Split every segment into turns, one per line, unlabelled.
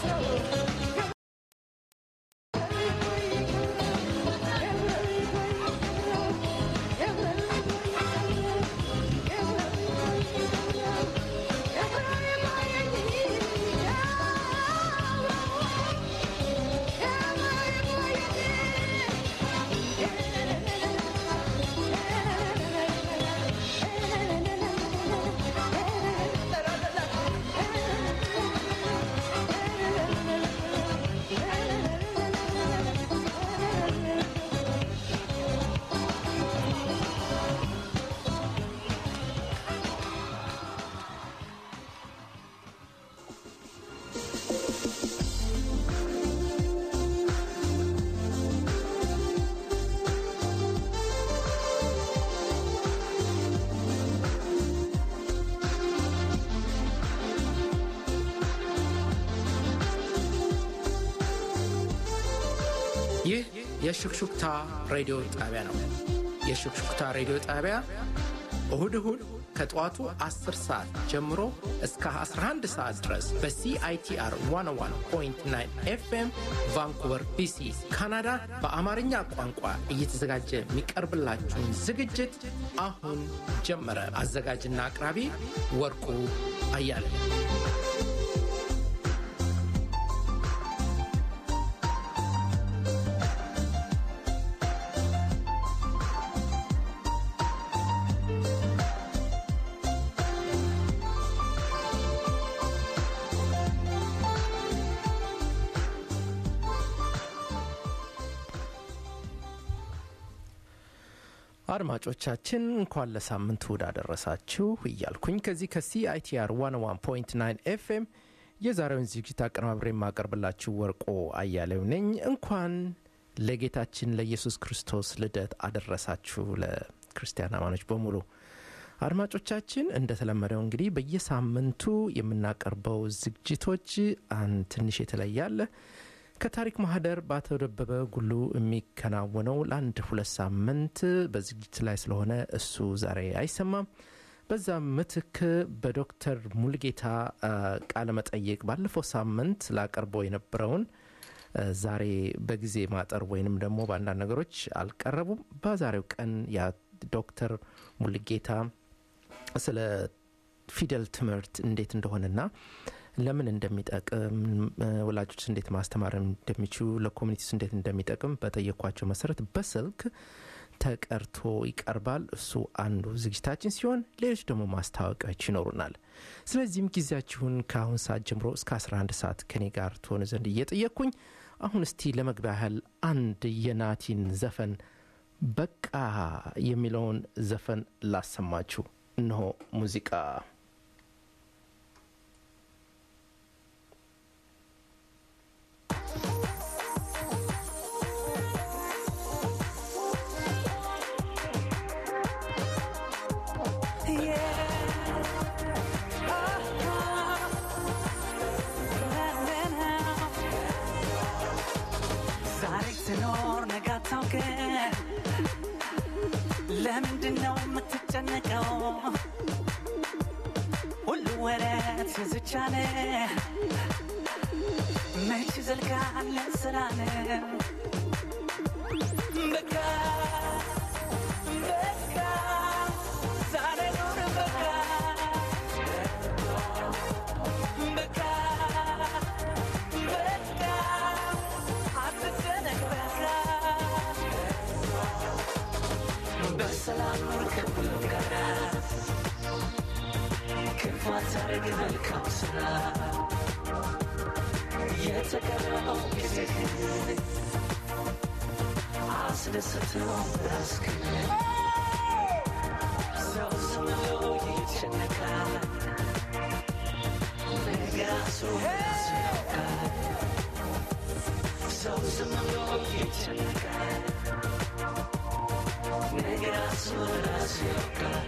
ይህ የሹክሹክታ ሬዲዮ ጣቢያ ነው። የሹክሹክታ ሬዲዮ ጣቢያ እሁድ እሁድ ከጠዋቱ 10 ሰዓት ጀምሮ እስከ 11 ሰዓት ድረስ በሲአይቲአር 101.9 ኤፍኤም ቫንኩቨር ቢሲ ካናዳ በአማርኛ ቋንቋ እየተዘጋጀ የሚቀርብላችሁን ዝግጅት አሁን ጀመረ። አዘጋጅና አቅራቢ ወርቁ አያለ አድማጮቻችን እንኳን ለሳምንት እሁድ አደረሳችሁ እያልኩኝ ከዚህ ከሲአይቲአር 101.9 ኤፍኤም የዛሬውን ዝግጅት አቀነባብሬ የማቀርብላችሁ ወርቆ አያሌው ነኝ። እንኳን ለጌታችን ለኢየሱስ ክርስቶስ ልደት አደረሳችሁ ለክርስቲያን አማኖች በሙሉ። አድማጮቻችን እንደተለመደው እንግዲህ በየሳምንቱ የምናቀርበው ዝግጅቶች አንድ ትንሽ የተለያለ ከታሪክ ማህደር በአቶ ደበበ ጉሉ የሚከናወነው ለአንድ ሁለት ሳምንት በዝግጅት ላይ ስለሆነ እሱ ዛሬ አይሰማም። በዛ ምትክ በዶክተር ሙልጌታ ቃለ መጠይቅ ባለፈው ሳምንት ላቀርበው የነበረውን ዛሬ በጊዜ ማጠር ወይንም ደግሞ በአንዳንድ ነገሮች አልቀረቡም። በዛሬው ቀን ያ ዶክተር ሙልጌታ ስለ ፊደል ትምህርት እንዴት እንደሆነና ለምን እንደሚጠቅም ወላጆች እንዴት ማስተማር እንደሚችሉ ለኮሚኒቲስ እንዴት እንደሚጠቅም በጠየኳቸው መሰረት በስልክ ተቀርቶ ይቀርባል። እሱ አንዱ ዝግጅታችን ሲሆን ሌሎች ደግሞ ማስታወቂያዎች ይኖሩናል። ስለዚህም ጊዜያችሁን ከአሁን ሰዓት ጀምሮ እስከ 11 ሰዓት ከኔ ጋር ትሆኑ ዘንድ እየጠየቅኩኝ አሁን እስቲ ለመግቢያ ያህል አንድ የናቲን ዘፈን በቃ የሚለውን ዘፈን ላሰማችሁ። እነሆ ሙዚቃ
ለምንድነው የምትጨነቀው? ሁሉ ወረት ዝቻለ መች ዘልቃለ ስራነ በቃ በቃ ዛሬ ኑር በቃ በቃ በቃ አትጨነቅ በቃ በሰላም ኑር ከሁሉም ጋር ክፉ አታርግ መልካም ስራ የተቀረው ጊዜ አስደስተው ራስክን ሰው ዝም ብሎ ይጨነቃል ነገ ራሱ ራሱ ያውቃል ሰው ዝም ብሎ ይጨነቃል ነገ ራሱ ራሱ ያውቃል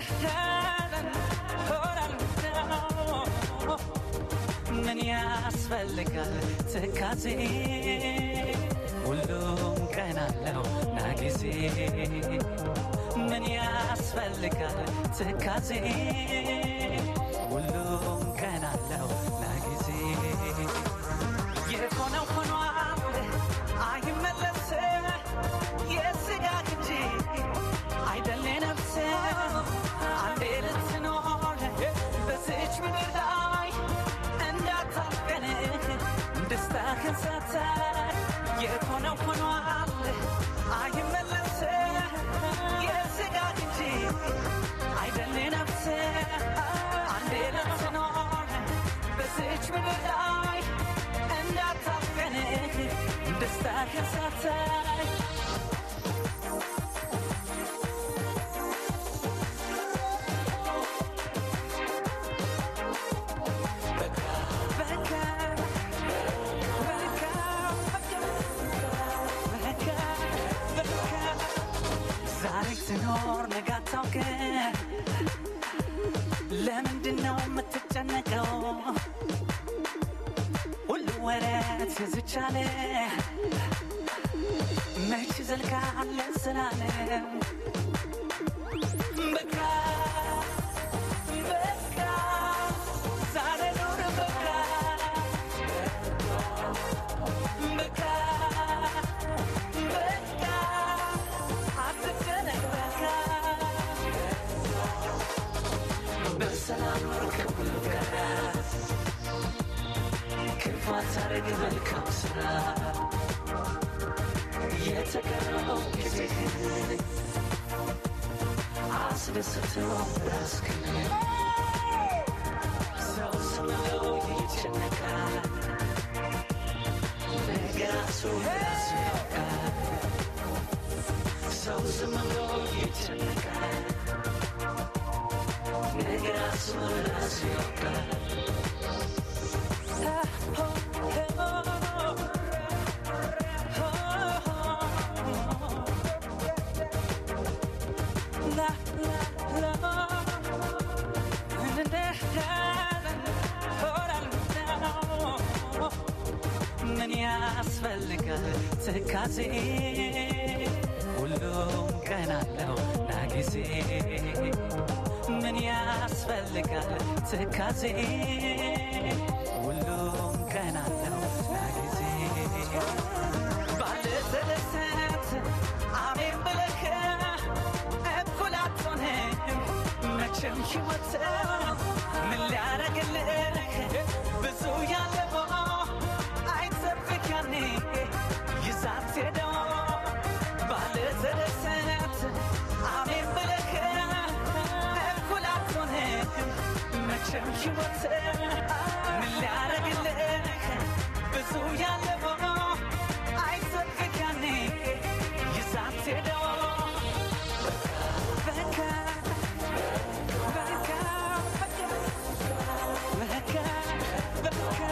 ምን ያስፈ ያስፈልጋል ትካዜ ሁሉም ቀን አለው ና ጊዜ ምን ያስፈልጋል ትካዜ ሁሉም ቀን አለው ና ጊዜ የሆነው ሆኗል አይመለስ የስጋ እንጂ አይደል ነፍስ አንዴ ልትኖር በዚች ምድር ላይ እንዳታልቀን ደስታህን ሳታይ የሆነው ሆኗል አይመለስ የስጋ እንጂ አይደል ነፍስ አንዴ ልትኖር በዚች ምድር ላይ እንዳታልቀን ደስታህን ሳታይ ዛሬ ትኖር ነገ አታውቅም። ለምንድን ነው የምትጨነቀው? ሁሉ ወረት ዝቻለ መች ዘልቃለ ስላለ በቃ በቃ ዛሬ ኑር በቃ በቃ በቃ አትጨነቅ በቃ በሰላም ኑር ከሁሉ ጋር ክፉ አታርግ መልካም ስራ የተቀረው ጊዜህን አስደስተው ራስህን ሰው ስምለው ይጨነቃል ነገር ራሱ ራሱ ያውቃል ሰው ዝም ብሎ ይጨነቃል ነገር ራሱ ራሱ ያውቃል ምን ያስፈልጋል ትካዜ ሁሉም ቀን አለው ና ጊዜ ምን ያስፈልጋል ትካዜ ሁሉም ቀን አለው ና ጊዜ ባለሰለሰት አሜን ብለህ እኩል አትሆንም መቼም ሕይወት ምን ሊያረግልህ ብዙ ያለፈው አይጠብቅ ያኔ ይዛት ሄደው ባለሰለሰት አሜን ብለህ እኩል አትሆንም መቼም ሕይወት ምን ሊያረግልህ ብዙ ያለፈው አይጠብቅ ያኔ ይዛት ሄደው በቃ በቃ በቃ በቃ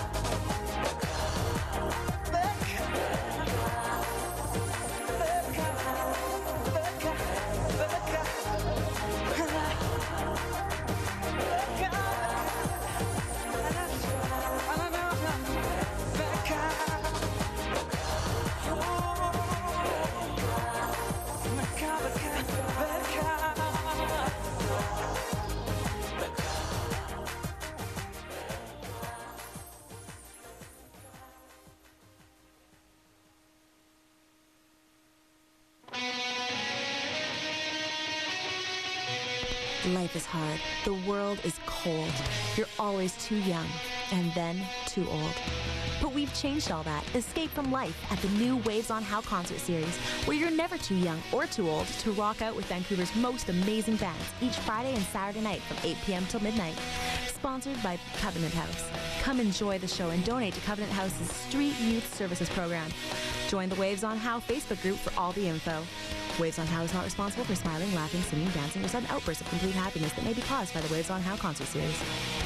Life is hard. The world is cold. You're always too young and then too old. But we've changed all that. Escape from life at the new Waves on How concert series, where you're never too young or too old to rock out with Vancouver's most amazing bands each Friday and Saturday night from 8 p.m. till midnight. Sponsored by Covenant House. Come enjoy the show and donate to Covenant House's Street Youth Services program. Join the Waves on How Facebook group for all the info. Waves on How is not responsible for smiling, laughing, singing, dancing, or sudden outbursts of complete happiness that may be caused by the Waves on How concert series.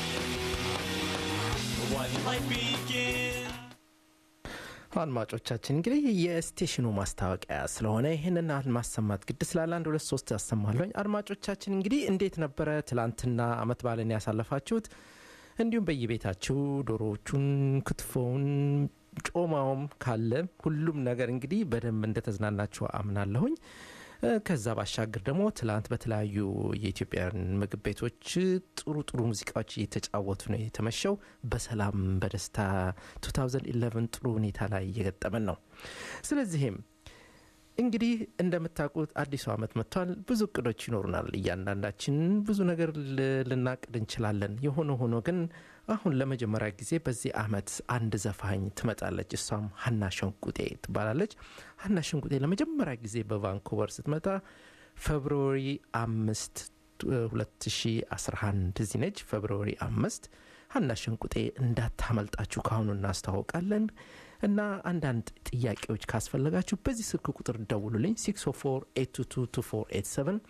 One life begins.
አድማጮቻችን እንግዲህ የስቴሽኑ ማስታወቂያ ስለሆነ ይህንን ያህል ማሰማት ግድ ስላለ አንድ ሁለት ሶስት ያሰማለኝ። አድማጮቻችን እንግዲህ እንዴት ነበረ ትላንትና አመት ባለን ያሳለፋችሁት? እንዲሁም በየቤታችሁ ዶሮዎቹን፣ ክትፎውን፣ ጮማውም ካለ ሁሉም ነገር እንግዲህ በደንብ እንደተዝናናችሁ አምናለሁኝ። እ፣ ከዛ ባሻገር ደግሞ ትላንት በተለያዩ የኢትዮጵያን ምግብ ቤቶች ጥሩ ጥሩ ሙዚቃዎች እየተጫወቱ ነው የተመሸው። በሰላም በደስታ 2011 ጥሩ ሁኔታ ላይ እየገጠመን ነው። ስለዚህም እንግዲህ እንደምታውቁት አዲሱ ዓመት መጥቷል። ብዙ እቅዶች ይኖሩናል። እያንዳንዳችን ብዙ ነገር ል- ልናቅድ እንችላለን። የሆነ ሆኖ ግን አሁን ለመጀመሪያ ጊዜ በዚህ ዓመት አንድ ዘፋኝ ትመጣለች። እሷም ሀና ሸንቁጤ ትባላለች። ሀና ሸንቁጤ ለመጀመሪያ ጊዜ በቫንኩቨር ስትመጣ ፌብርዋሪ አምስት 2011 እዚህ ነች። ፌብርዋሪ አምስት ሀና ሸንቁጤ እንዳታመልጣችሁ ካሁኑ እናስታውቃለን። እና አንዳንድ ጥያቄዎች ካስፈለጋችሁ በዚህ ስልክ ቁጥር ደውሉልኝ 604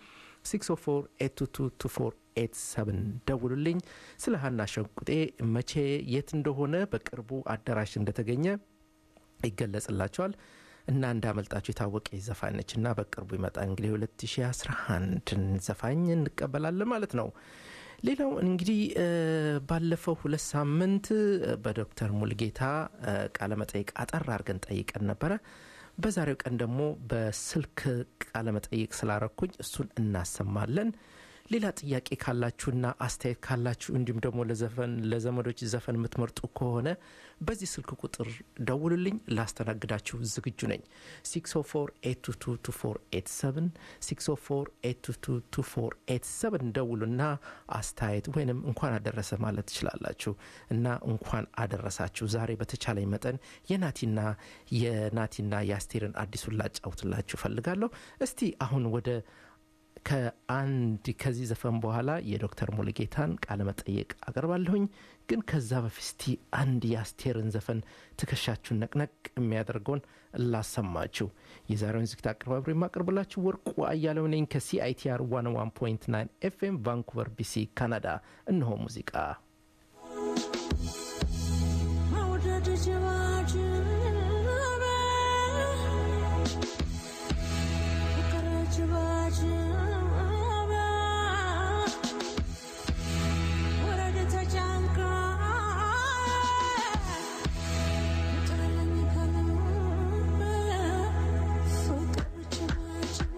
604 ደውሉልኝ። ስለ ሀና ሸንቁጤ መቼ የት እንደሆነ በቅርቡ አዳራሽ እንደተገኘ ይገለጽላቸዋል እና እንዳመልጣችሁ የታወቀ ዘፋኝ ነች እና በቅርቡ ይመጣ እንግዲህ 2011 ዘፋኝ እንቀበላለን ማለት ነው። ሌላው እንግዲህ እ፣ ባለፈው ሁለት ሳምንት እ፣ በዶክተር ሙልጌታ እ፣ ቃለመጠይቅ አጠር አድርገን ጠይቀን ነበረ። በዛሬው ቀን ደግሞ በስልክ ቃለመጠይቅ ስላረኩኝ እሱን እናሰማለን። ሌላ ጥያቄ ካላችሁና አስተያየት ካላችሁ እንዲሁም ደግሞ ለዘፈን ለዘመዶች ዘፈን የምትመርጡ ከሆነ በዚህ ስልክ ቁጥር ደውሉልኝ፣ ላስተናግዳችሁ ዝግጁ ነኝ። 604 ደውሉና አስተያየት ወይንም እንኳን አደረሰ ማለት ትችላላችሁ እና እንኳን አደረሳችሁ። ዛሬ በተቻለኝ መጠን የናቲና የናቲና የአስቴርን አዲሱን ላጫውትላችሁ ፈልጋለሁ። እስቲ አሁን ወደ ከአንድ ከዚህ ዘፈን በኋላ የዶክተር ሙሉጌታን ቃለ መጠየቅ አቀርባለሁኝ። ግን ከዛ በፊት እስቲ አንድ የአስቴርን ዘፈን ትከሻችሁን ነቅነቅ የሚያደርገውን ላሰማችሁ። የዛሬውን ዝግታ አቀርባብሮ የማቀርብላችሁ ወርቁ አያለው ነኝ ከሲአይቲአር 101.9 ኤፍኤም ቫንኩቨር ቢሲ ካናዳ። እነሆ ሙዚቃ
መውደድ ጅባጅበ ፍቅር ጅባጅበ ወረድ ተጨንቃ ጥለኝ ከልብ ፍቅር ጅባጅበ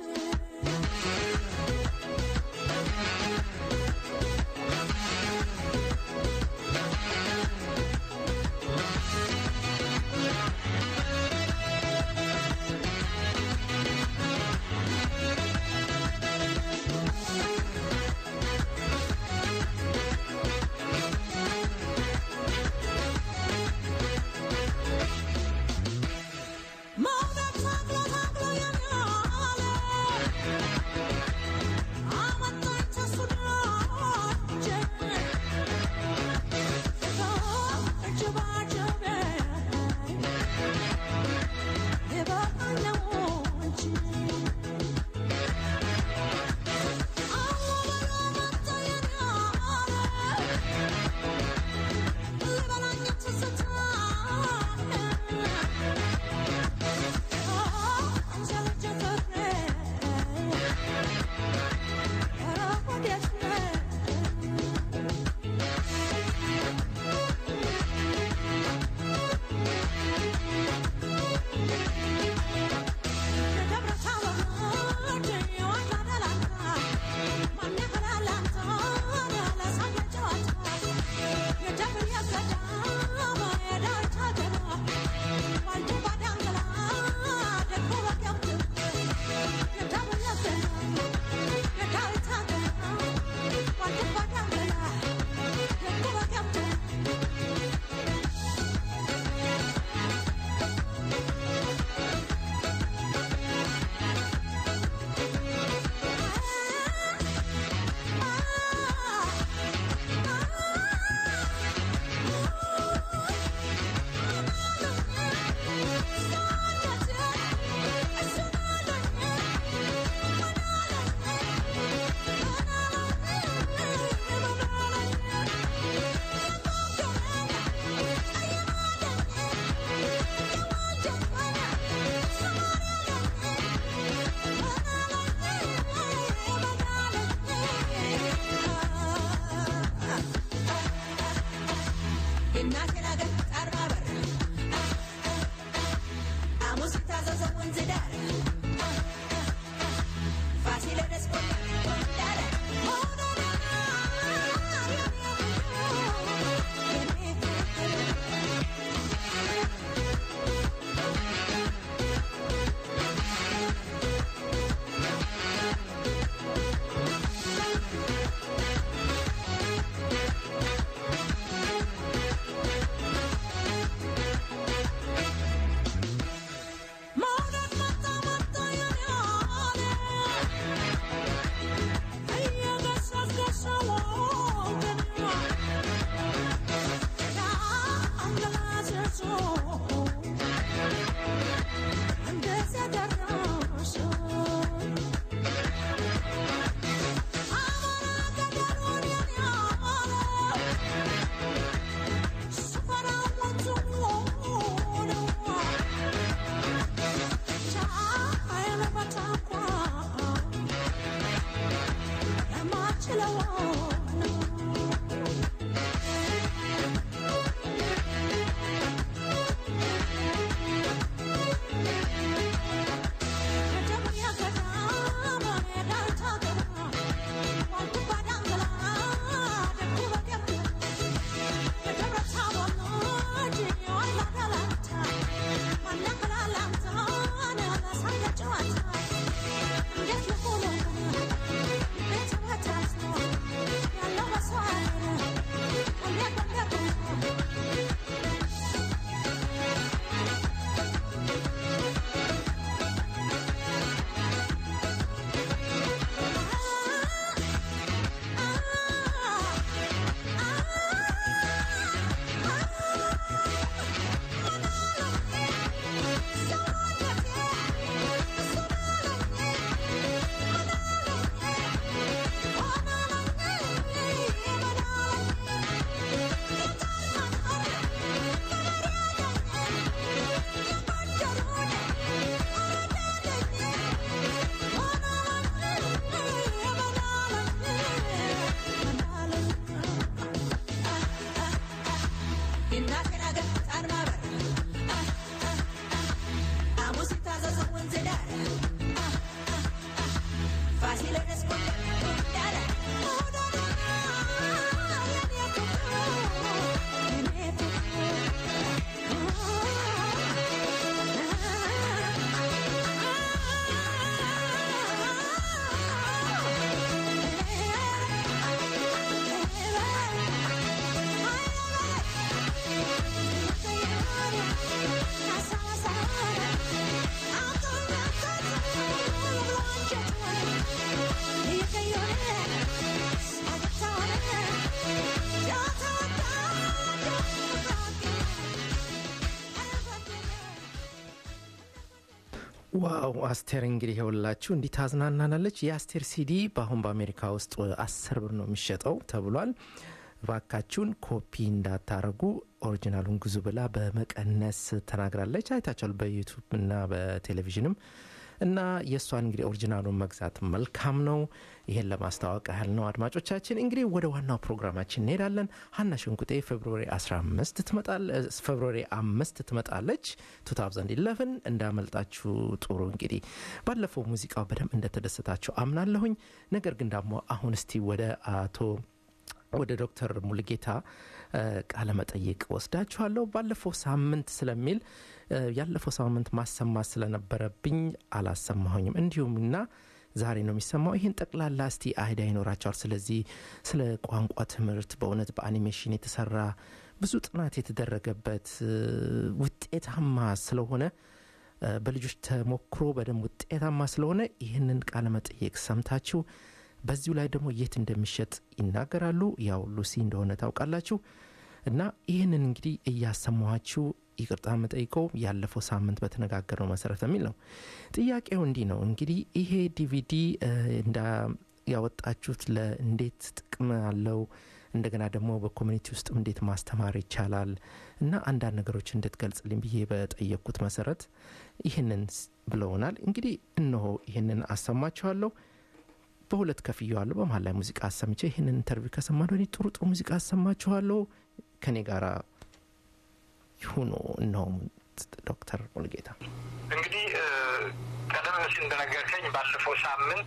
ዋው አስቴር እንግዲህ የውላችሁ እንዲህ ታዝናናናለች። የአስቴር ሲዲ በአሁን በአሜሪካ ውስጥ አስር ብር ነው የሚሸጠው ተብሏል። ባካችሁን ኮፒ እንዳታረጉ ኦሪጂናሉን ግዙ ብላ በመቀነስ ተናግራለች። አይታችኋል በዩቱብ እና በቴሌቪዥንም እና የእሷን እንግዲህ ኦሪጂናሉን መግዛት መልካም ነው። ይሄን ለማስታወቅ ያህል ነው። አድማጮቻችን እንግዲህ ወደ ዋናው ፕሮግራማችን እንሄዳለን። ሀና ሽንቁጤ ፌብሩዋሪ 15 ትመጣለች ፌብሩዋሪ አምስት ትመጣለች 2011 እንዳመልጣችሁ ጥሩ እንግዲህ ባለፈው ሙዚቃው በደንብ እንደተደሰታችሁ አምናለሁኝ። ነገር ግን ደግሞ አሁን እስቲ ወደ አቶ ወደ ዶክተር ሙልጌታ ቃለ መጠይቅ ወስዳችኋለሁ። ባለፈው ሳምንት ስለሚል ያለፈው ሳምንት ማሰማት ስለነበረብኝ አላሰማሁኝም። እንዲሁም እና ዛሬ ነው የሚሰማው። ይህን ጠቅላላ እስቲ አይዳ ይኖራቸዋል። ስለዚህ ስለ ቋንቋ ትምህርት በእውነት በአኒሜሽን የተሰራ ብዙ ጥናት የተደረገበት ውጤታማ ስለሆነ በልጆች ተሞክሮ በደንብ ውጤታማ ስለሆነ ይህንን ቃለ መጠይቅ ሰምታችሁ በዚሁ ላይ ደግሞ የት እንደሚሸጥ ይናገራሉ። ያው ሉሲ እንደሆነ ታውቃላችሁ። እና ይህንን እንግዲህ እያሰማኋችሁ ይቅርታ መጠይቀው ያለፈው ሳምንት በተነጋገርነው መሰረት የሚል ነው። ጥያቄው እንዲህ ነው እንግዲህ ይሄ ዲቪዲ እንዳ ያወጣችሁት ለእንዴት ጥቅም አለው እንደገና ደግሞ በኮሚኒቲ ውስጥ እንዴት ማስተማር ይቻላል እና አንዳንድ ነገሮች እንድትገልጽልኝ ብዬ በጠየቅኩት መሰረት ይህንን ብለውናል። እንግዲህ እነሆ ይህንን አሰማችኋለሁ። በሁለት ከፍየዋለሁ። በመሀል ላይ ሙዚቃ አሰምቼ ይህንን ኢንተርቪው ከሰማን ወዲህ ጥሩ ጥሩ ሙዚቃ አሰማችኋለሁ። ከኔ ጋር ይሁኑ። እነሆ ዶክተር ሙልጌታ
እንግዲህ ቀደም ሲል እንደነገርከኝ ባለፈው ሳምንት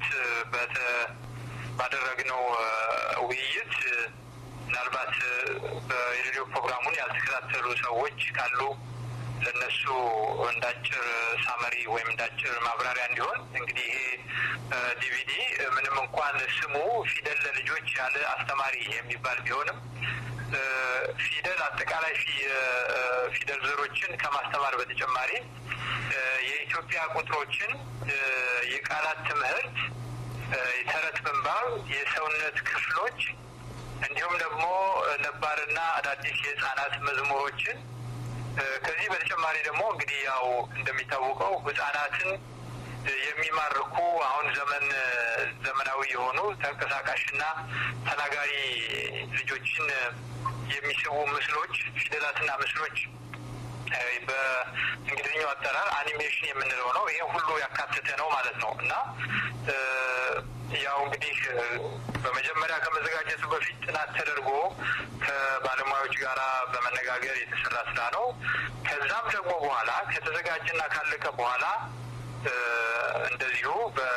ባደረግነው ውይይት ምናልባት የሬዲዮ ፕሮግራሙን ያልተከታተሉ ሰዎች ካሉ ለነሱ እንዳጭር ሳመሪ ወይም እንዳጭር ማብራሪያ እንዲሆን እንግዲህ ይሄ ዲቪዲ ምንም እንኳን ስሙ ፊደል ለልጆች ያለ አስተማሪ የሚባል ቢሆንም ፊደል አጠቃላይ ፊደል ዘሮችን ከማስተማር በተጨማሪ የኢትዮጵያ ቁጥሮችን፣ የቃላት ትምህርት፣ የተረት ምንባብ፣ የሰውነት ክፍሎች እንዲሁም ደግሞ ነባርና አዳዲስ የህፃናት መዝሙሮችን ከዚህ በተጨማሪ ደግሞ እንግዲህ ያው እንደሚታወቀው ህጻናትን የሚማርኩ አሁን ዘመን ዘመናዊ የሆኑ ተንቀሳቃሽና ተናጋሪ ልጆችን የሚስቡ ምስሎች፣ ፊደላትና ምስሎች በእንግሊዝኛው አጠራር አኒሜሽን የምንለው ነው። ይሄ ሁሉ ያካተተ ነው ማለት ነው እና ያው እንግዲህ በመጀመሪያ ከመዘጋጀቱ በፊት ጥናት ተደርጎ ከባለሙያዎች ጋር በመነጋገር የተሰራ ስራ ነው። ከዛም ደግሞ በኋላ ከተዘጋጀና ካለቀ በኋላ እንደዚሁ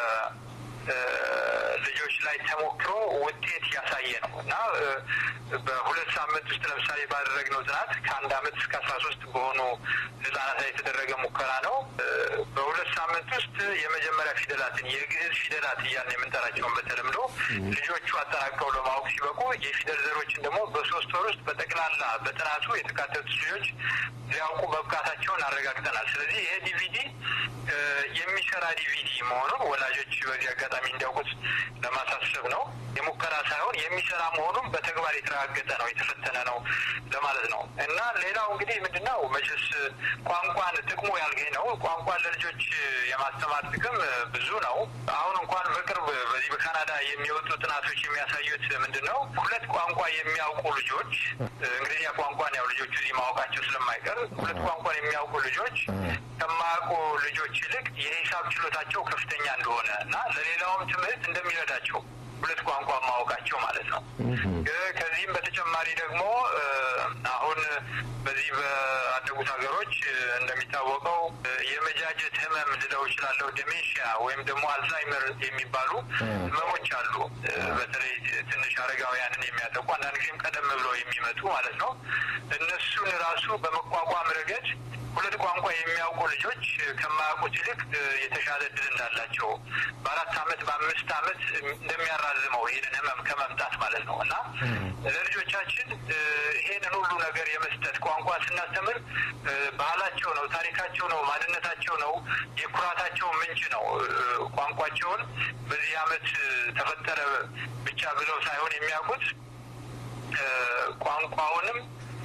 በልጆች ላይ ተሞክሮ ውጤት ያሳየ ነው እና በሁለት ሳምንት ውስጥ ለምሳሌ ባደረግነው ጥናት ከአንድ አመት እስከ አስራ ሶስት በሆኑ ህጻናት ላይ የተደረገ ሙከራ ነው። በሁለት ሳምንት ውስጥ የመጀመሪያ ፊደላትን የግዕዝ ፊደላት እያልን የምንጠራቸውን በተለምዶ ልጆቹ አጠናቀው ለማወቅ ሲበቁ የፊደል ዘሮችን ደግሞ በሶስት ወር ውስጥ በጠቅላላ በጥናቱ የተካተቱት ልጆች ሊያውቁ መብቃታቸውን አረጋግጠናል። ስለዚህ ይሄ ዲቪዲ የሚሰራ ዲቪዲ መሆኑን ወላጆች በዚህ አጋጣሚ እንዲያውቁት ለማሳሰብ ነው። የሙከራ ሳይሆን የሚሰራ መሆኑን በተግባር የተረጋገጠ ነው፣ የተፈተነ ነው ለማለት ነው እና ሌላው እንግዲህ ምንድን ነው መቼስ ቋንቋን ጥቅሙ ያልገኝ ነው። ቋንቋን ለልጆች የማስተማር ጥቅም ብዙ ነው። አሁን እንኳን በቅርብ በዚህ በካናዳ የሚወጡ ጥናቶች የሚያሳዩት ምንድን ነው ሁለት ቋንቋ የሚያውቁ ልጆች እንግሊዝኛ ቋንቋን ያው ልጆቹ እዚህ ማወቃቸው ስለማይቀር ሁለት ቋንቋን የሚያውቁ ልጆች ከማያውቁ ልጆች ይልቅ የሂሳብ ችሎታቸው ከፍተኛ እንደሆነ እና ለሌላውም ትምህርት እንደሚረዳቸው ሁለት ቋንቋ ማወቃቸው ማለት ነው። ከዚህም በተጨማሪ ደግሞ አሁን በዚህ በአደጉት ሀገሮች እንደሚታወቀው የመጃጀት ህመም ልለው እችላለሁ፣ ዴሜንሺያ ወይም ደግሞ አልዛይመር የሚባሉ ህመሞች አሉ። በተለይ ትንሽ አረጋውያንን የሚያጠቁ አንዳንድ ጊዜም ቀደም ብለው የሚመጡ ማለት ነው። እነሱን ራሱ በመቋቋም ረገድ ሁለት ቋንቋ የሚያውቁ ልጆች ከማያውቁት ይልቅ የተሻለ እድል እንዳላቸው በአራት አመት በአምስት አመት እንደሚያራዝመው ይህንን ህመም ከመምጣት ማለት ነው እና ለልጆቻችን ይሄንን ሁሉ ነገር የመስጠት ቋንቋ ስናስተምር ባህላቸው ነው፣ ታሪካቸው ነው፣ ማንነታቸው ነው፣ የኩራታቸው ምንጭ ነው። ቋንቋቸውን በዚህ አመት ተፈጠረ ብቻ ብለው ሳይሆን የሚያውቁት ቋንቋውንም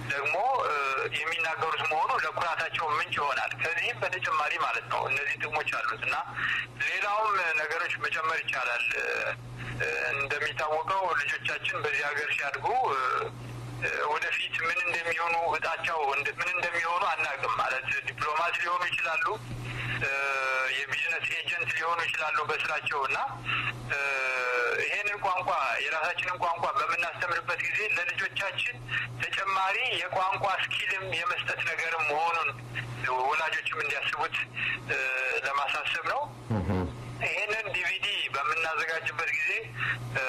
ደግሞ እ፣ የሚናገሩት መሆኑ ለኩራታቸው ምንጭ ይሆናል። ከዚህም በተጨማሪ ማለት ነው እነዚህ ጥቅሞች አሉት እና ሌላውም ነገሮች መጨመር ይቻላል። እ፣ እ፣ እንደሚታወቀው ልጆቻችን በዚህ ሀገር ሲያድጉ እ፣ እ፣ ወደፊት ምን እንደሚሆኑ እጣቸው እንደ- ምን እንደሚሆኑ አናውቅም። ማለት ዲፕሎማት ሊሆኑ ይችላሉ፣ እ፣ የቢዝነስ ኤጀንት ሊሆኑ ይችላሉ በስራቸው እና እ፣ ይሄንን ቋንቋ የራሳችንን ቋንቋ በምናስተምርበት ጊዜ ለልጆቻችን ተጨማሪ የቋንቋ ስኪልም የመስጠት ነገርም መሆኑን ወላጆችም እንዲያስቡት እ፣ ለማሳሰብ ነው። ይህንን ዲቪዲ በምናዘጋጅበት ጊዜ እ፣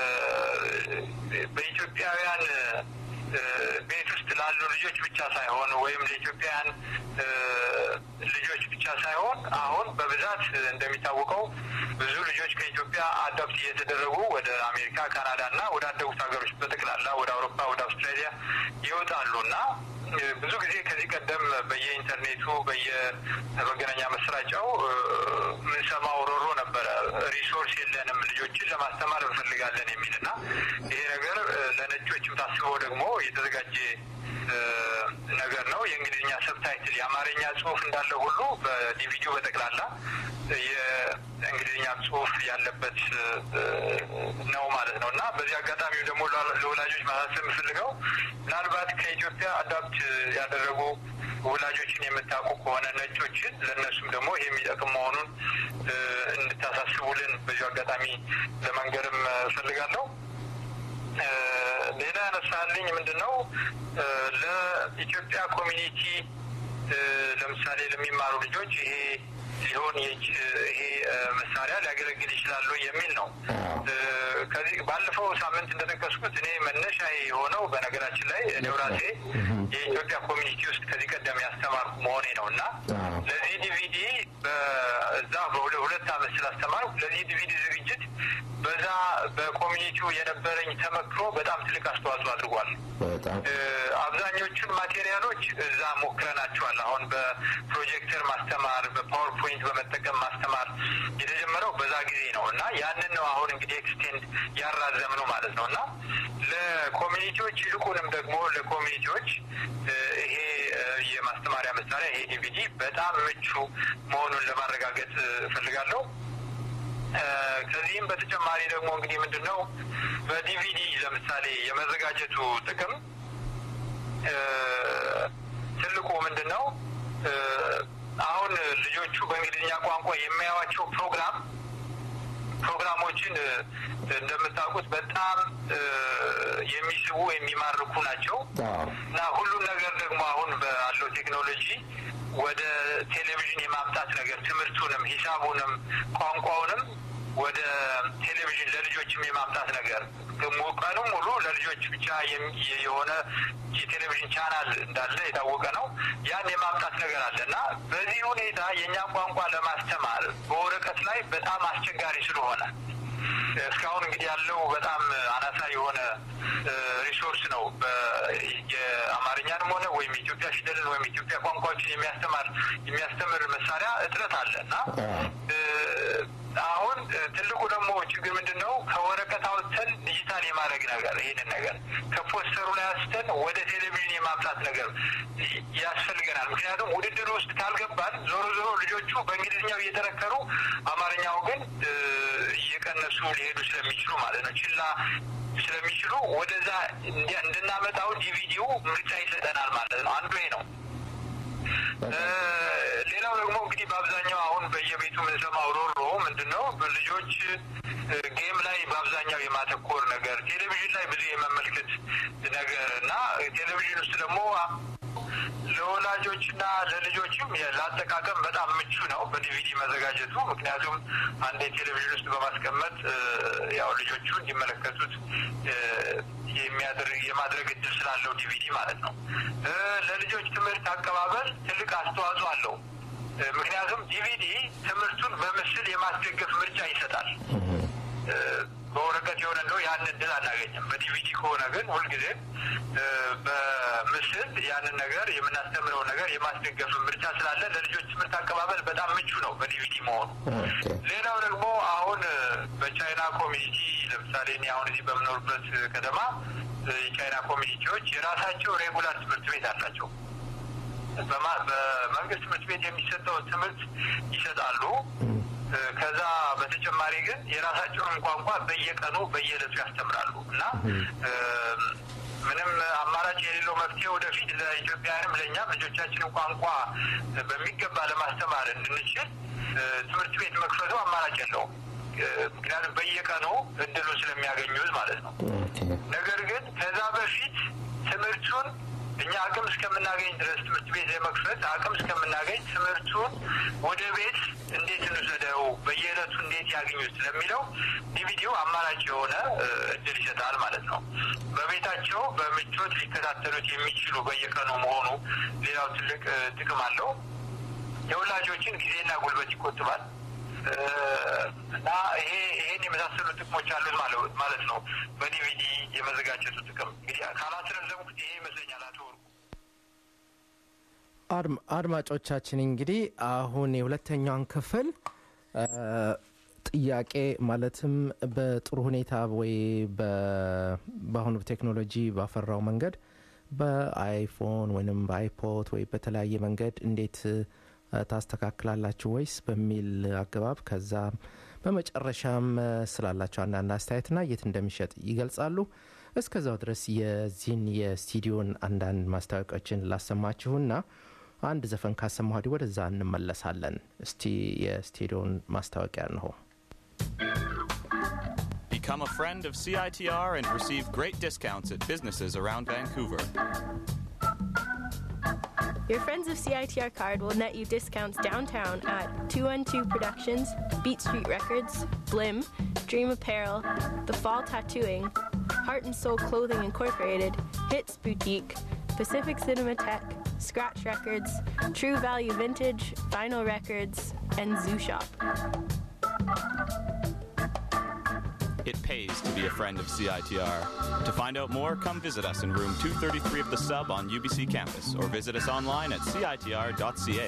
በኢትዮጵያውያን እ፣ ቤት ውስጥ ላሉ ልጆች ብቻ ሳይሆን ወይም ለኢትዮጵያውያን እ፣ ልጆች ብቻ ሳይሆን አሁን በብዛት እንደሚታወቀው ብዙ ልጆች ከኢትዮጵያ አዳፕት እየተደረጉ ወደ አሜሪካ፣ ካናዳ እና ወደ አደጉት ሀገሮች በጠቅላላ ወደ አውሮፓ፣ ወደ አውስትራሊያ ይወጣሉ እና እ፣ ብዙ ጊዜ ከዚህ ቀደም በየኢንተርኔቱ በየመገናኛ መስራጫው እ፣ የምንሰማው ሮሮ ነበረ። ሪሶርስ የለንም ልጆችን ለማስተማር እንፈልጋለን የሚል እና ይሄ ነገር እ፣ ለነጮችም ታስበው ደግሞ የተዘጋጀ እ፣ ነገር ነው። የእንግሊዝኛ ሰብታይትል የአማርኛ ጽሑፍ እንዳለ ሁሉ በዲቪዲዮ በጠቅላላ የእንግሊዝኛ ጽሑፍ ያለበት እ፣ ነው ማለት ነው እና በዚህ አጋጣሚ ደግሞ ለወላ- ለወላጆች ማሳሰብ የምፈልገው ምናልባት ከኢትዮጵያ አዳፕት ያደረጉ ወላጆችን የምታውቁ ከሆነ ነጮችን ለእነሱም ደግሞ ይሄ የሚጠቅም መሆኑን እ፣ እንድታሳስቡልን በዚሁ አጋጣሚ ለመንገርም እፈልጋለሁ። እ፣ ሌላ ያነሳልኝ ምንድን ነው እ፣ ለኢትዮጵያ ኮሚኒቲ እ፣ ለምሳሌ ለሚማሩ ልጆች ይሄ ሊሆን የች- ይሄ እ፣ መሳሪያ ሊያገለግል ይችላሉ የሚል ነው። እ፣ ከዚህ ባለፈው ሳምንት እንደጠቀስኩት እኔ መነሻ የሆነው በነገራችን ላይ እኔው ራሴ የኢትዮጵያ ኮሚኒቲ ውስጥ ከዚህ ቀደም ያስተማርኩ መሆኔ ነው እና ለዚህ ዲቪዲ በዛ በሁለ- ሁለት ዓመት ስላስተማርኩ ለዚህ ዲቪዲ ዝግጅት በዛ በኮሚኒቲው የነበረኝ ተመክሮ በጣም ትልቅ አስተዋጽኦ አድርጓል።
በጣም
እ፣ አብዛኞቹን ማቴሪያሎች እዛ ሞክረናቸዋል። አሁን በፕሮጀክተር ማስተማር፣ በፓወርፖይንት በመጠቀም ማስተማር የተጀመረው በዛ ጊዜ ነው እና ያንን ነው አሁን እንግዲህ ኤክስቴንድ ያራዘም ነው ማለት ነው እና ለኮሚኒቲዎች ይልቁንም ደግሞ ለኮሚኒቲዎች እ፣ ይሄ እ፣ የማስተማሪያ መሳሪያ ይሄ ዲቪዲ በጣም ምቹ መሆኑን ለማረጋገጥ እ፣ እፈልጋለሁ። እ፣ ከዚህም በተጨማሪ ደግሞ እንግዲህ ምንድን ነው በዲቪዲ ለምሳሌ የመዘጋጀቱ ጥቅም እ፣ ትልቁ ምንድን ነው እ፣ አሁን ልጆቹ በእንግሊዝኛ ቋንቋ የሚያዩዋቸው ፕሮግራም ፕሮግራሞችን እ፣ እንደምታውቁት በጣም እ፣ የሚስቡ የሚማርኩ ናቸው
አዎ
እና ሁሉም ነገር ደግሞ አሁን ባለው ቴክኖሎጂ ወደ ቴሌቪዥን የማምጣት ነገር ትምህርቱንም ሂሳቡንም ቋንቋውንም ወደ ቴሌቪዥን ለልጆችም የማምጣት ነገር ደግሞ ቀኑን ሙሉ ለልጆች ብቻ የሚ- የሆነ የቴሌቪዥን ቻናል እንዳለ የታወቀ ነው። ያን የማምጣት ነገር አለ እና በዚህ ሁኔታ የእኛን ቋንቋ ለማስተማር በወረቀት ላይ በጣም አስቸጋሪ ስለሆነ እስካሁን እንግዲህ ያለው በጣም አናሳ የሆነ ሪሶርስ ነው። በ- የአማርኛንም ሆነ ወይም የኢትዮጵያ ፊደልን ወይም የኢትዮጵያ ቋንቋዎችን የሚያስተማር የሚያስተምር መሳሪያ እጥረት አለ እና እ፣ አሁን እ፣ ትልቁ ደግሞ ችግር ምንድን ነው? ከወረቀት አውጥተን ዲጂታል የማድረግ ነገር ይህንን ነገር ከፖስተሩ ላይ አንስተን ወደ ቴሌቪዥን የማምጣት ነገር ይ- ያስፈልገናል። ምክንያቱም ውድድር ውስጥ ካልገባን ዞሮ ዞሮ ልጆቹ በእንግሊዝኛው እየተረከሩ አማርኛው ግን እ፣ እየቀነሱ ሊሄዱ ስለሚችሉ ማለት ነው ችላ ስለሚችሉ ወደዛ እንዲ- እንድናመጣው ዲቪዲው ምርጫ ይሰጠናል ማለት ነው። አንዱ ይሄ ነው። እ፣ ሌላው ደግሞ እንግዲህ በአብዛኛው አሁን በየቤቱ የምንሰማው ሮሮ ምንድን ነው? ልጆች እ፣ ጌም ላይ በአብዛኛው የማተኮር ነገር፣ ቴሌቪዥን ላይ ብዙ የመመልከት ነገር እና ቴሌቪዥን ውስጥ ደግሞ ለወላጆችና ለልጆችም ለአጠቃቀም በጣም ምቹ ነው በዲቪዲ መዘጋጀቱ። ምክንያቱም አንድ ቴሌቪዥን ውስጥ በማስቀመጥ እ፣ ያው ልጆቹ እንዲመለከቱት እ፣ የሚያደርግ የማድረግ እድል ስላለው ዲቪዲ ማለት ነው። እ፣ ለልጆች ትምህርት አቀባበል ትልቅ አስተዋጽኦ አለው። እ፣ ምክንያቱም ዲቪዲ ትምህርቱን በምስል የማስደገፍ ምርጫ ይሰጣል። እ፣ በወረቀት የሆነ እንደው ያን እድል አናገኝም። በዲቪዲ ከሆነ ግን ሁልጊዜም እ፣ በምስል ያንን ነገር የምናስተምረው ነገር የማስደገፍ ምርጫ ስላለ ለልጆች ትምህርት አቀባበል በጣም ምቹ ነው በዲቪዲ መሆኑ።
ኦኬ
ሌላው ደግሞ አሁን እ፣ በቻይና ኮሚኒቲ ለምሳሌ እኔ አሁን እዚህ በምኖርበት ከተማ እ፣ የቻይና ኮሚኒቲዎች የራሳቸው ሬጉላር ትምህርት ቤት አላቸው። በማ- በመንግስት ትምህርት ቤት የሚሰጠውን ትምህርት ይሰጣሉ። እ፣ ከዛ በተጨማሪ ግን የራሳቸውን ቋንቋ በየቀኑ በየዕለቱ ያስተምራሉ እና እ፣ ምንም አማራጭ የሌለው መፍትሄ ወደፊት ለኢትዮጵያውያንም ለእኛም ልጆቻችንን ቋንቋ በሚገባ ለማስተማር እንድንችል እ፣ ትምህርት ቤት መክፈቱ አማራጭ የለውም። እ፣ ምክንያቱም በየቀኑ እድሉ ስለሚያገኙት ማለት ነው። ነገር ግን ከዛ በፊት ትምህርቱን እኛ አቅም እስከምናገኝ ድረስ ትምህርት ቤት የመክፈት አቅም እስከምናገኝ ትምህርቱን ወደ ቤት እንዴት እንውሰደው፣ በየዕለቱ እንዴት ያገኙት ስለሚለው ዲቪዲው አማራጭ የሆነ እ፣ እድል ይሰጣል ማለት ነው። በቤታቸው በምቾት ሊከታተሉት የሚችሉ በየቀኑ መሆኑ ሌላው ትልቅ እ፣ ጥቅም አለው። የወላጆችን ጊዜና ጉልበት ይቆጥባል እ፣ እና ይሄ ይሄን የመሳሰሉ ጥቅሞች አሉት ማለት ማለት ነው። በዲቪዲ የመዘጋጀቱ ጥቅም እንግዲህ ካላስረዘምኩት ይሄ ይመስለኛል። አቶ ወርቁ
አድም- አድማጮቻችን እንግዲህ አሁን የሁለተኛውን ክፍል እ፣ ጥያቄ ማለትም በጥሩ ሁኔታ ወይ በ- በአሁኑ ቴክኖሎጂ ባፈራው መንገድ በአይፎን ወይም በአይፖድ ወይ በተለያየ መንገድ እንዴት እ፣ ታስተካክላላችሁ ወይስ በሚል አገባብ ከዛ በመጨረሻም እ፣ ስላላቸው አንዳንድ አስተያየትና የት እንደሚሸጥ ይገልጻሉ። እስከዛው ድረስ የዚህን የስቱዲዮን አንዳንድ ማስታወቂያዎችን ላሰማችሁና አንድ ዘፈን ካሰማሁ ወዲህ ወደዛ እንመለሳለን። እስቲ የስቱዲዮን ማስታወቂያ እንሆ።
Become a friend of CITR and receive great discounts at businesses around Vancouver.
Your Friends of CITR card will net you discounts downtown at 212 Productions, Beat Street Records, Blim, Dream Apparel, The Fall Tattooing, Heart and Soul Clothing Incorporated, Hits Boutique, Pacific Cinematheque, Scratch Records, True Value Vintage, Vinyl Records, and Zoo Shop.
It pays to be a friend of CITR. To find out more, come visit us in room 233 of the sub on UBC campus or visit us online at citr.ca.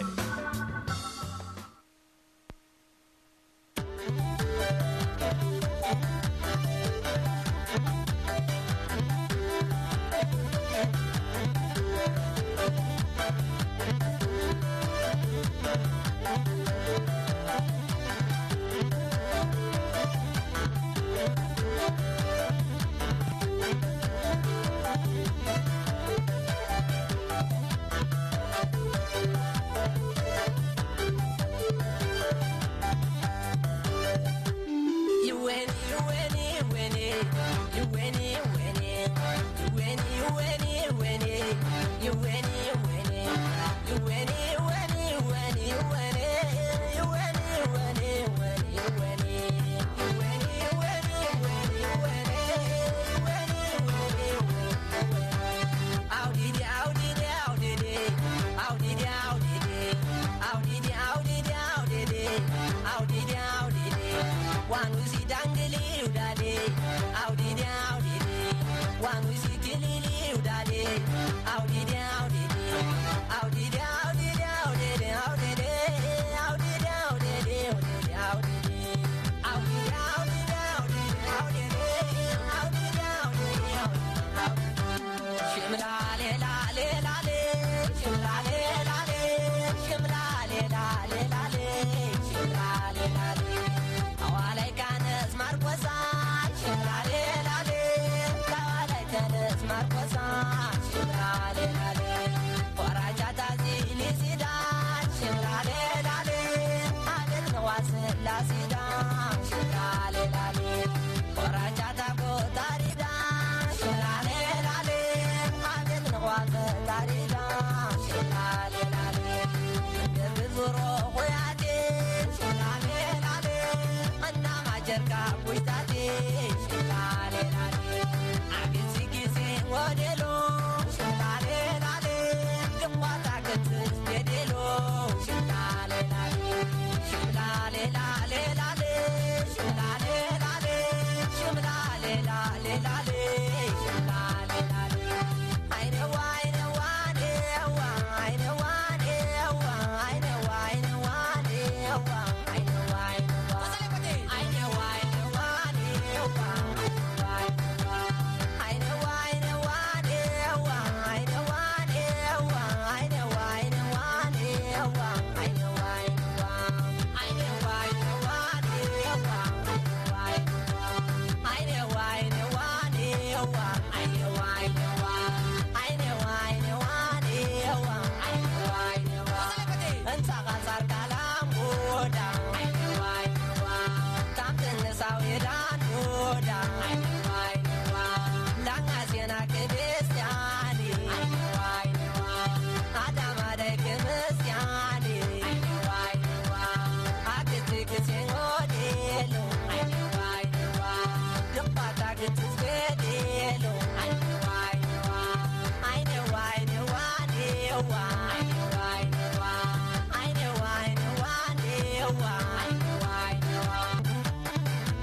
know I know I know I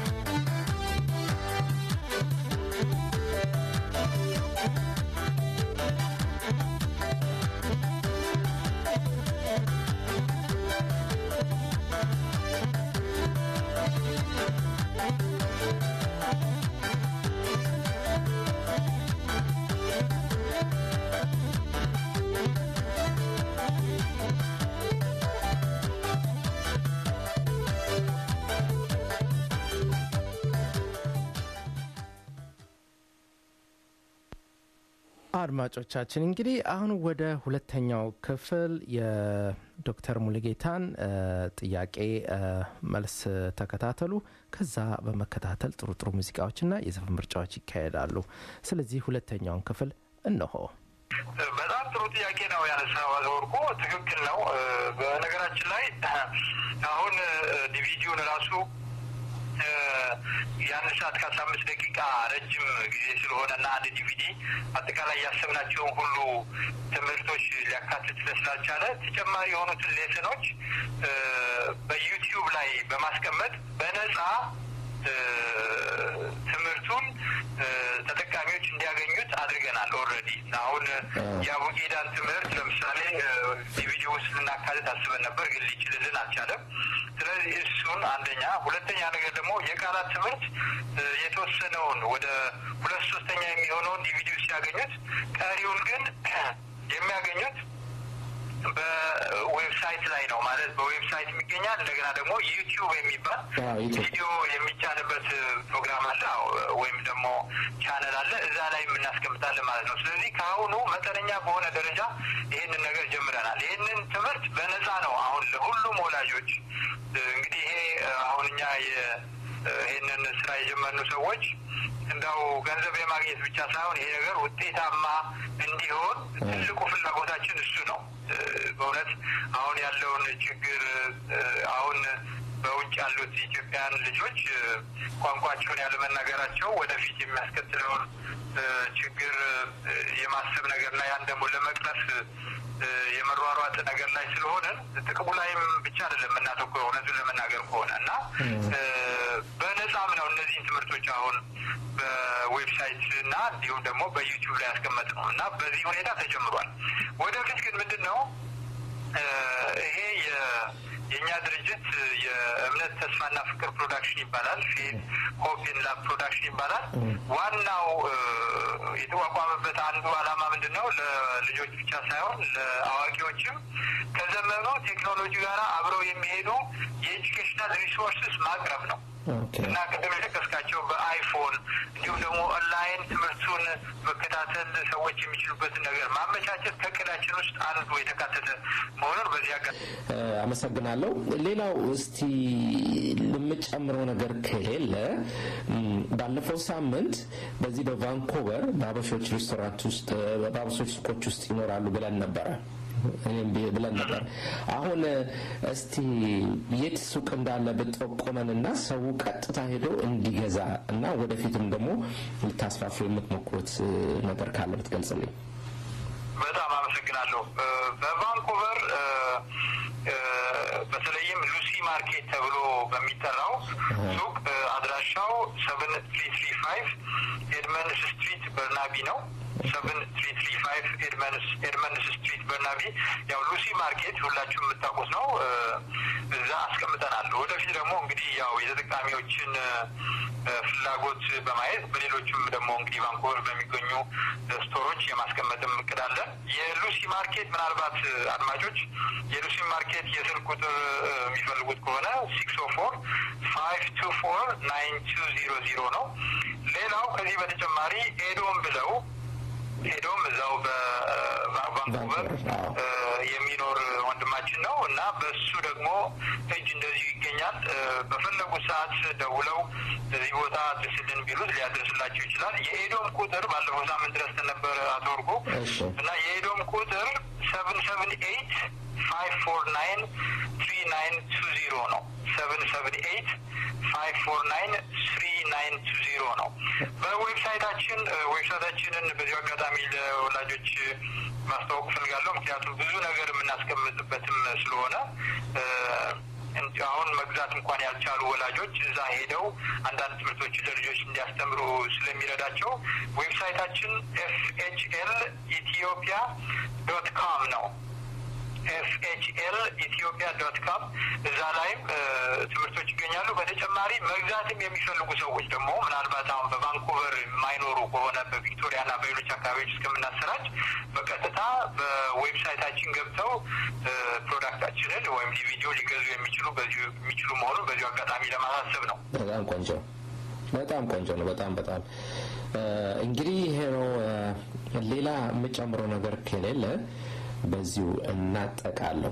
አድማጮቻችን እንግዲህ አሁን ወደ ሁለተኛው ክፍል የዶክተር ሙሉጌታን እ፣ ጥያቄ እ፣ መልስ ተከታተሉ። ከዛ በመከታተል ጥሩ ጥሩ ሙዚቃዎችና የዘፈን ምርጫዎች ይካሄዳሉ። ስለዚህ ሁለተኛውን ክፍል እነሆ።
በጣም ጥሩ ጥያቄ ነው ያነሳው አቶ ወርቁ። ትክክል ነው። እ፣ በነገራችን ላይ አሁን እ፣ ዲቪዲውን ራሱ እ፣ የአንድ ሰዓት ከአስራ አምስት ደቂቃ ረጅም ጊዜ ስለሆነ እና አንድ ዲቪዲ አጠቃላይ ያሰብናቸውን ሁሉ ትምህርቶች ሊያካትት ስላልቻለ ተጨማሪ የሆኑትን ሌሰኖች እ፣ በዩቲዩብ ላይ በማስቀመጥ በነጻ እ፣ ትምህርቱን እ፣ ተጠቃሚዎች እንዲያገኙት አድርገናል። ኦልሬዲ አሁን የአቡጌዳን ትምህርት ለምሳሌ ዲቪዲ ውስጥ ልናካትት አስበን ነበር፣ ግን ሊችልልን አልቻለም። ስለዚህ እሱን አንደኛ፣ ሁለተኛ ነገር ደግሞ የቃላት ትምህርት እ፣ የተወሰነውን ወደ ሁለት ሶስተኛ የሚሆነውን ዲቪዲ ሲያገኙት፣ ቀሪውን ግን የሚያገኙት በዌብሳይት ላይ ነው ማለት በዌብሳይት የሚገኛል። እንደገና ደግሞ ዩቲዩብ የሚባል
አዎ፣ ዩቲዩብ።
ቪዲዮ የሚጫንበት ፕሮግራም አለ አዎ፣ ወይም ደግሞ ቻነል አለ። እዛ ላይ የምናስቀምጣለን ማለት ነው። ስለዚህ ከአሁኑ መጠነኛ በሆነ ደረጃ ይህንን ነገር ጀምረናል። ይህንን ትምህርት በነፃ ነው አሁን ለሁሉም ወላጆች እ፣ እንግዲህ ይሄ እ፣ አሁን እኛ የ- እ፣ ይህንን ስራ የጀመርኑ ሰዎች እንዳው ገንዘብ የማግኘት ብቻ ሳይሆን ይሄ ነገር ውጤታማ እንዲሆን ትልቁ ፍላጎታችን እሱ ነው። እ፣ በእውነት አሁን ያለውን ችግር እ፣ አሁን በውጭ ያሉት ኢትዮጵያን ልጆች እ፣ ቋንቋቸውን ያለመናገራቸው ወደፊት የሚያስከትለውን እ፣ ችግር እ፣ የማሰብ ነገርና ያን ደግሞ ለመቅረፍ እ፣ የመሯሯጥ ነገር ላይ ስለሆነ ጥቅሙ ላይም ብቻ አይደለም የምናተኩረው እውነቱን ለመናገር ከሆነ እና እ፣ በነጻም ነው እነዚህን ትምህርቶች አሁን በዌብሳይት እና እንዲሁም ደግሞ በዩቲዩብ ላይ ያስቀመጥ ነው እና በዚህ ሁኔታ ተጀምሯል። ወደፊት ግን ምንድን ነው እ፣ ይሄ የ- የእኛ ድርጅት የእምነት ተስፋና ፍቅር ፕሮዳክሽን ይባላል። ፌት ሆፕን ላብ ፕሮዳክሽን ይባላል። ዋናው እ፣ የተቋቋመበት አንዱ ዓላማ ምንድን ነው? ለልጆች ብቻ ሳይሆን ለአዋቂዎችም ከዘመኑ ቴክኖሎጂ ጋር አብረው የሚሄዱ የኤጁኬሽናል ሪሶርስስ ማቅረብ ነው
ኦኬ።
እና ቅድም የጠቀስካቸው በአይፎን እንዲሁም ደግሞ ኦንላይን ትምህርቱን መከታተል ሰዎች የሚችሉበትን ነገር ማመቻቸት ከእቅዳችን ውስጥ አንዱ የተካተተ መሆኑን በዚህ አጋ
እ፣ አመሰግናለሁ። ሌላው እስቲ የምጨምረው ነገር ከሌለ እም፣ ባለፈው ሳምንት በዚህ በቫንኮቨር በአበሾች ሬስቶራንት ውስጥ እ፣ በአበሾች ሱቆች ውስጥ ይኖራሉ ብለን ነበረ እኔም ቢ- ብለን ነበር። አሁን እ፣ እስቲ የት ሱቅ እንዳለ ብጠቆመንና ሰው ቀጥታ ሄዶ እንዲገዛ እና ወደፊትም ደግሞ ልታስፋፉ የምትሞክሩት እ፣ ነገር ካለ ብትገልጽልኝ።
በጣም አመሰግናለሁ። እ፣ በቫንኩቨር እ፣ እ፣ በተለይም ሉሲ ማርኬት ተብሎ በሚጠራው ሱቅ እ፣ አድራሻው ሰቨን ትሪ ትሪ ፋይቭ ኤድመንስ ስትሪት በርናቢ ነው። ሰቨን ትሪ ትሪ ፋይቭ ኤድመንስ ኤድመንስ ስትሪት በርናቢ ያው ሉሲ ማርኬት ሁላችሁም የምታውቁት ነው። እ፣ እዛ አስቀምጠናል። ወደፊት ደግሞ እንግዲህ ያው የተጠቃሚዎችን እ፣ ፍላጎት በማየት በሌሎችም ደግሞ እንግዲህ ቫንኮቨር በሚገኙ እ፣ ስቶሮች የማስቀመጥም እቅድ አለን። የሉሲ ማርኬት ምናልባት እ፣ አድማጮች የሉሲ ማርኬት የስልክ ቁጥር እ፣ የሚፈልጉት ከሆነ ሲክስ ኦ ፎር ፋይቭ ቱ ፎር ናይን ቱ ዚሮ ዚሮ ነው። ሌላው ከዚህ በተጨማሪ ኤዶም ብለው ሄዶም እዛው በቫንኩቨር
አዎ።
እ፣ የሚኖር ወንድማችን ነው እና በሱ ደግሞ እጅ እንደዚሁ ይገኛል። እ፣ በፈለጉት ሰዓት ደውለው እዚህ ቦታ አድርስልን ቢሉት ሊያደርስላቸው ይችላል። የኤዶም ቁጥር ባለፈው ሳምንት ድረስ ነበረ አቶ ወርቁ
እሺ።
እና የኤዶም ቁጥር ሰቨን ሰቨን ኤይት ፋይቭ ፎር ናይን ትሪ ናይን ቱ ዚሮ ነው። ሰቨን ሰቨን ኤይት ፋይቭ ፎር ናይን ትሪ ናይን ቱ ዚሮ ነው። በዌብሳይታችን እ፣ ዌብሳይታችንን በዚሁ አጋጣሚ ለወላጆች ማስተዋወቅ ፈልጋለሁ። ምክንያቱም ብዙ ነገር የምናስቀምጥበትም ስለሆነ እ፣ መግዛት እንኳን ያልቻሉ ወላጆች እዛ ሄደው አንዳንድ ትምህርቶች ለልጆች እንዲያስተምሩ ስለሚረዳቸው ዌብሳይታችን ኤፍ ኤች ኤል ኢትዮጵያ ዶት ኮም ነው። ኤፍኤችኤል ኢትዮጵያ ዶት ኮም እዛ ላይም እ፣ ትምህርቶች ይገኛሉ። በተጨማሪ መግዛትም የሚፈልጉ ሰዎች ደግሞ ምናልባት አሁን በቫንኩቨር የማይኖሩ ከሆነ በቪክቶሪያና በሌሎች አካባቢዎች እስከምናሰራጭ በቀጥታ በዌብሳይታችን ገብተው እ፣ ፕሮዳክታችንን ወይም ዲቪዲዮ ሊገዙ የሚችሉ በዚሁ የሚችሉ መሆኑን በዚሁ አጋጣሚ ለማሳሰብ ነው።
በጣም ቆንጆ በጣም ቆንጆ ነው። በጣም በጣም እ፣ እንግዲህ ይሄ ነው። እ፣ ሌላ የምጨምረው ነገር ከሌለ በዚሁ እናጠቃለሁ።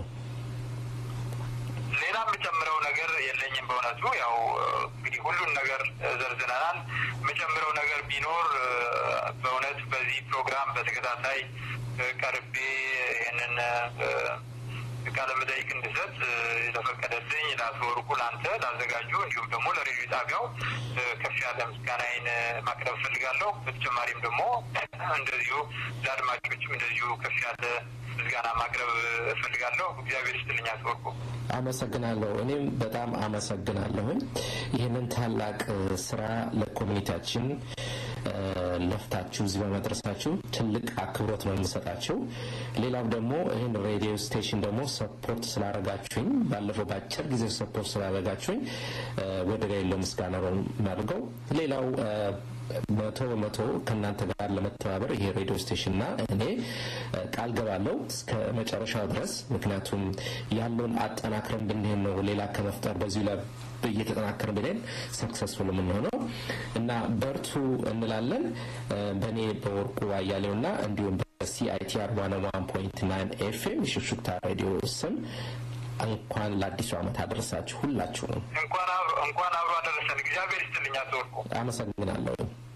ሌላ የምጨምረው ነገር የለኝም። በእውነቱ ያው እ፣ እንግዲህ ሁሉን ነገር እ፣ ዘርዝረናል። የምጨምረው ነገር ቢኖር እ፣ በእውነት በዚህ ፕሮግራም በተከታታይ እ፣ ቀርቤ ይህንን እ፣ ቃለ መጠይቅ እንድሰጥ እ፣ የተፈቀደልኝ ለአቶ ወርቁ፣ ለአንተ፣ ላዘጋጁ እንዲሁም ደግሞ ለሬዲዮ ጣቢያው እ፣ ከፍ ያለ ምስጋናዬን እ፣ ማቅረብ እፈልጋለሁ። በተጨማሪም ደግሞ እንደዚሁ ለአድማጮችም እንደዚሁ ከፍ ያለ ምስጋና ማቅረብ እፈልጋለሁ። እግዚአብሔር ይስጥልኝ አቶ ወርቁ።
አመሰግናለሁ። እኔም በጣም አመሰግናለሁኝ ይህንን ታላቅ እ፣ ስራ ለኮሚኒቲያችን እ፣ ለፍታችሁ እዚህ በመድረሳችሁ ትልቅ አክብሮት ነው የምሰጣችሁ። ሌላው ደግሞ ይህን ሬዲዮ ስቴሽን ደግሞ ሰፖርት ስላደረጋችሁኝ ባለፈው በአጭር ጊዜ ሰፖርት ስላደረጋችሁኝ እ፣ ወደ ላይ የለው ምስጋና ነው የማደርገው። ሌላው እ፣ መቶ በመቶ ከእናንተ ጋር ለመተባበር ይሄ ሬዲዮ ስቴሽንና እኔ እ፣ ቃል ገባለሁ እስከ መጨረሻው ድረስ ምክንያቱም ያለውን አጠናክረን ብንሄድ ነው ሌላ ከመፍጠር በዚሁ ላይ እየተጠናከርን ብንሄድ ሰክሰስፉል የምንሆነው እና በርቱ እንላለን። እ፣ በእኔ በወርቁ አያሌውና እንዲሁም በሲአይቲአር ዋን ዋን ፖይንት ናይን ኤፍኤም የሹክሹክታ ሬዲዮ ስም እንኳን ለአዲሱ ዓመት አደረሳችሁ ሁላችሁንም።
እንኳን አብሮ እንኳን አብሮ አደረሰን። እግዚአብሔር ይስጥልኝ አቶ ወርቁ።
አመሰግናለሁ።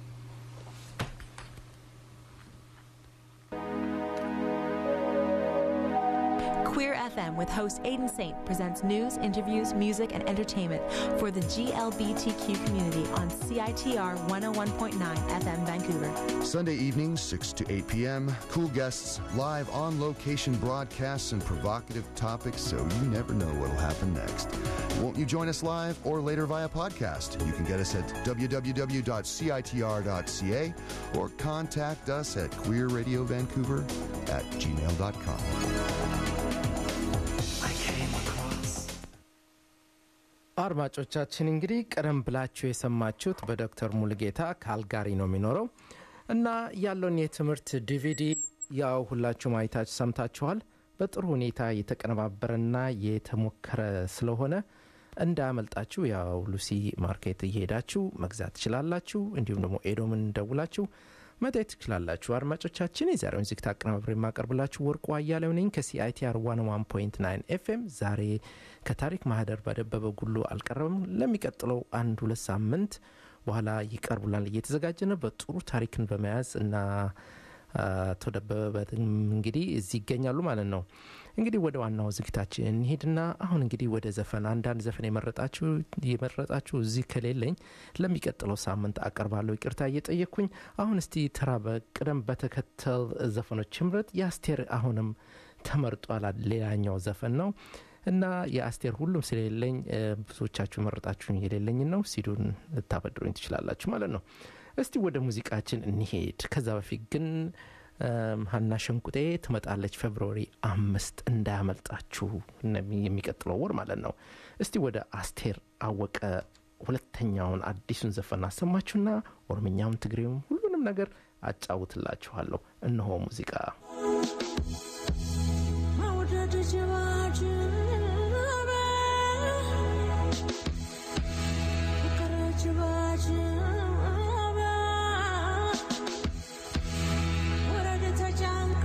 Queer FM with host Aiden Saint presents news, interviews, music, and entertainment for the GLBTQ community on CITR 101.9 FM Vancouver.
Sunday evenings, 6 to 8 p.m. Cool guests, live on location broadcasts, and provocative topics, so you never know what'll happen next. Won't you join us live or later via podcast? You can get us at www.citr.ca or contact us at queerradiovancouver at gmail.com.
አድማጮቻችን እንግዲህ ቀደም ብላችሁ የሰማችሁት በዶክተር ሙሉጌታ ካልጋሪ ነው የሚኖረው እና ያለውን የትምህርት ዲቪዲ ያው ሁላችሁም አይታችሁ ሰምታችኋል። በጥሩ ሁኔታ የተቀነባበረና የተሞከረ ስለሆነ እንዳያመልጣችሁ ያው ሉሲ ማርኬት እየሄዳችሁ መግዛት ትችላላችሁ። እንዲሁም ደግሞ ኤዶምን ደውላችሁ መታየት ትችላላችሁ። አድማጮቻችን የዛሬውን ዝግታ አቀናባብሬ የማቀርብላችሁ ወርቁ አያሌው ነኝ ከሲአይቲአር 101.9 ኤፍኤም። ዛሬ ከታሪክ ማህደር በደበበ ጉሉ አልቀረብም። ለሚቀጥለው አንድ ሁለት ሳምንት በኋላ ይቀርቡላል እየተዘጋጀ ነው በጥሩ ታሪክን በመያዝ እና አቶ ደበበ እንግዲህ እዚህ ይገኛሉ ማለት ነው። እንግዲህ ወደ ዋናው ዝግታችን እንሄድና አሁን እንግዲህ ወደ ዘፈን አንዳንድ ዘፈን የመረጣችሁ የመረጣችሁ እዚህ ከሌለኝ ለሚቀጥለው ሳምንት አቀርባለሁ ይቅርታ እየጠየቅኩኝ። አሁን እስቲ ተራ በቅደም በተከተል ዘፈኖች ምረጥ። የአስቴር አሁንም ተመርጧል። ሌላኛው ዘፈን ነው እና የአስቴር ሁሉም ስለሌለኝ ብዙዎቻችሁ መረጣችሁን የሌለኝ ነው። ሲዱን ልታበድሩኝ ትችላላችሁ ማለት ነው። እስቲ ወደ ሙዚቃችን እንሄድ። ከዛ በፊት ግን ሀና ሸንቁጤ ትመጣለች ፌብርዋሪ አምስት እንዳያመልጣችሁ የሚቀጥለው ወር ማለት ነው። እስቲ ወደ አስቴር አወቀ ሁለተኛውን አዲሱን ዘፈን አሰማችሁና ኦሮምኛውን፣ ትግሬውም ሁሉንም ነገር አጫውትላችኋለሁ። እነሆ ሙዚቃ
መውደድ ጅባጅበ ፍቅር ጅባጅበ ወረድ ተጨንቃ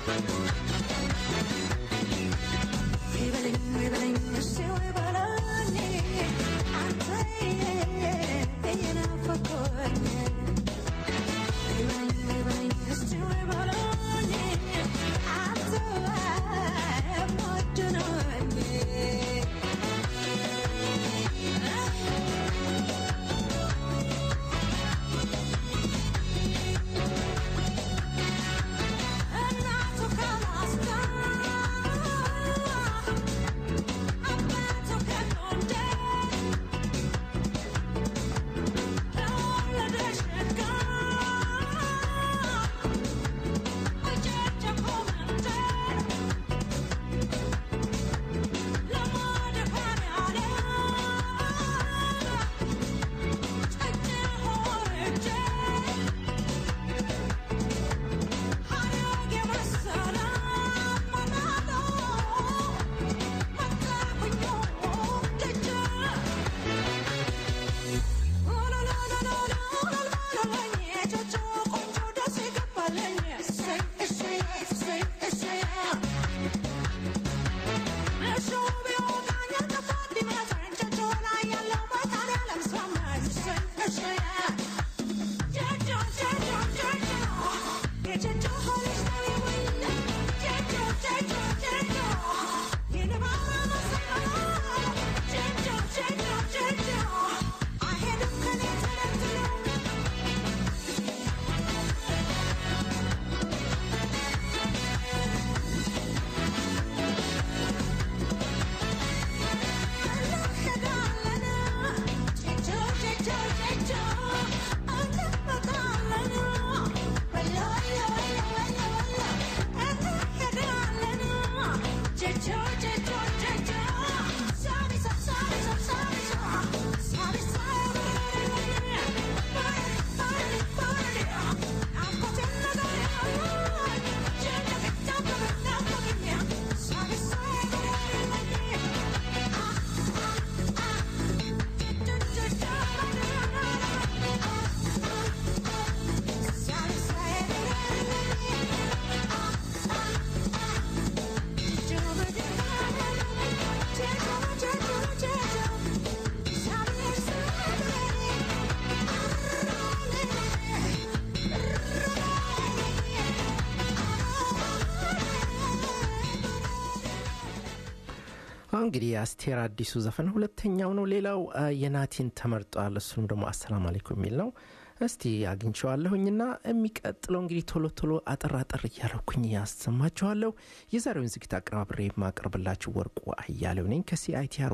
እንግዲህ የአስቴር አዲሱ ዘፈን ሁለተኛው ነው። ሌላው አ፣ የናቲን ተመርጧል። እሱም ደግሞ አሰላም አለይኩም የሚል ነው። እስቲ አግኝቸዋለሁኝና የሚቀጥለው እንግዲህ ቶሎ ቶሎ አጠር አጠር እያለኩኝ ያሰማችኋለሁ። የዛሬውን ዝግጅት አቀናብሬ የማቀርብላችሁ ወርቁ አያሌው ነኝ ከሲአይቲአር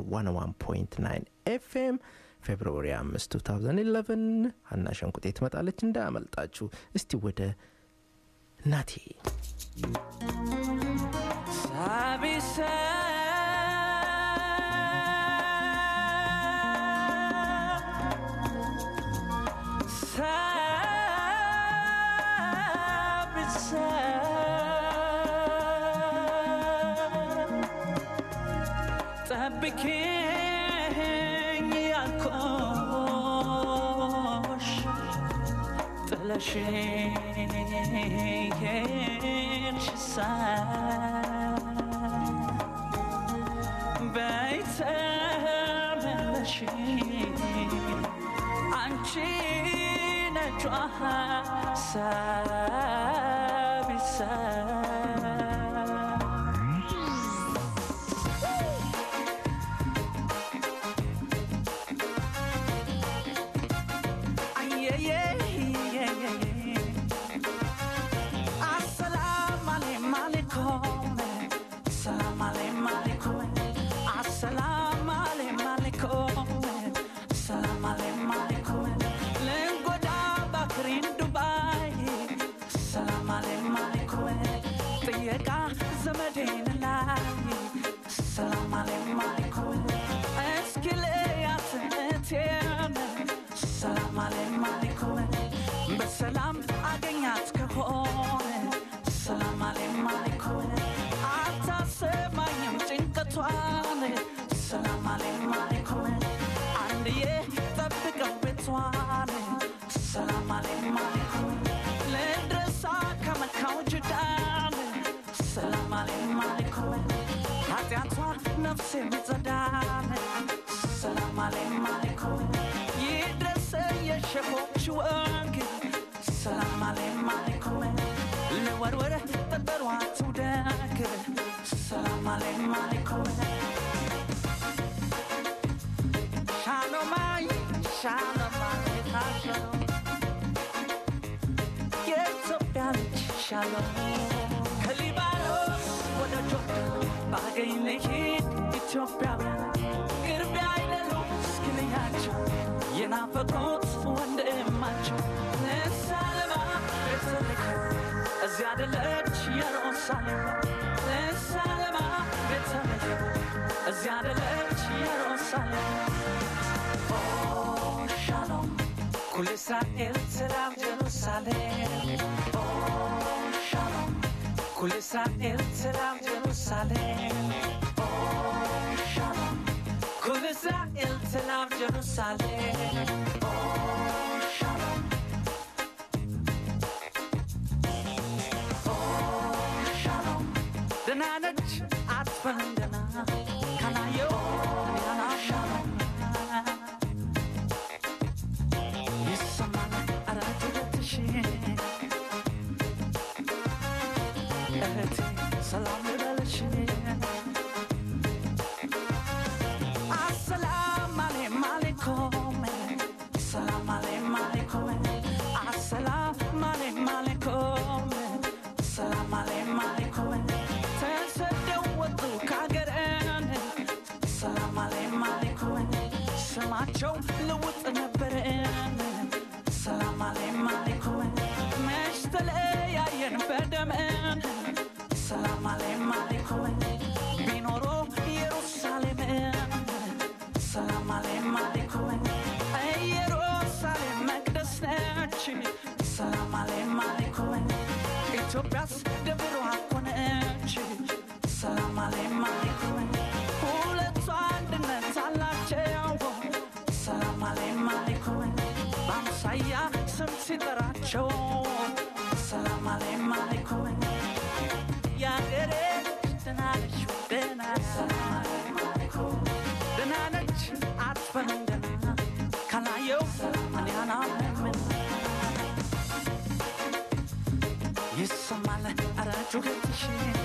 101.9 ኤፍኤም ፌብርዋሪ 5 2011 ሀና ሸንቁጤ ትመጣለች፣ እንዳያመልጣችሁ። እስቲ ወደ ናቴ
ጠብቂኝ ያልኩሽ ጥለሽኝ ሄድሽሳ በይ ተመለሺ አንቺ ነጯ ሳቢሳ Assalamu alaikum, assalamu alaikum, assalamu alaikum, assalamu alaikum. Lengoda bakrin Dubai, assalamu alaikum. ጥየቃ ዘመዴን ላይ ሰላም አለይኩም እስኪ ልያት እቴን ሰላም አለይኩም በሰላም አገኛት ከሆነ ሰላም አለይኩም አታሰማኝም ጭንቀቷን ሰላም አለይኩም አንድዬ ጠብቀው ቤቷን ሰላም አለይኩም ልድረሳ ከመካው ጅዳን አሌም አሌኩም ኃጢአቷን ነፍሴ ምጸዳን ሰላም አሌም አሌኩም ይድረስ የሸኾች ወግ ሰላም አሌም አሌኩም ለወርወር ጠጠሯ ትውደግ ሰላም አሌም አሌኩም ሻሎማይ ሻሎማይ ሻሎም የኢትዮጵያ ልጅ ሻሎም ከሊባኖስ ወደ ጆርዳን ባገኝ ልሂድ ኢትዮጵያውያን ቅርብ አይደሉም እስክንያቸው የናፈቁት ወንድማቸው ንሳለማ ቤተልሔም እዚያ አደለች ኢየሩሳሌም ንሳለማ ቤተልሔም እዚያ አደለች ኢየሩሳሌም ኦ ሻሎም ኩል እስራኤል ሰላም ጀሩሳሌም ኦ ሻሎም ኩል እስራኤል ሰላም ጀሩሳሌም ኦ ሻሎም ኩል እስራኤል ሰላም ጀሩሳሌም ኦ ሻሎም ኦ ሻሎም ደህና ነች አትበል ደህና ካላየው ያላ ሻሎም ይሰማል አራት ሁለትሽ እህቴ ሰላም ልበልሽ አሰላም አሌም አሌኩም ሰላም አሌም አሌኩም አሰላም አሌም አሌኩም ሰላም አሌም አሌኩም ተሰደው ወጡ ከአገረን ሰላም አሌም አሌኩም ስማቸው ልውጥ ነበረን ሰላም አሌም አሌኩም መች ተለያየን በደመን ሰላም አሌም አሌኩም ቢኖሮ ኢየሩሳሌምን ሰላም አሌም አሌኩም ኢየሩሳሌም መቅደስ ነች ሰላም አሌም አሌኩም ኢትዮጵያስ ደብሯ ሆነች ሰላም አሌም አሌኩም ሁለቱ አንድነት አላቸው ሰላም አሌም አሌኩም በአምሳያ ስም ሲጠራቸው ሰላም አሌም አሌኩም ያገሬ ደህና ነች ደህና ሰላም አሌም አሌኩም ደህና ነች አትበልም ደህና ካላየው እኔ አላምንም ይሰማል ኧረ ጩኸትሽ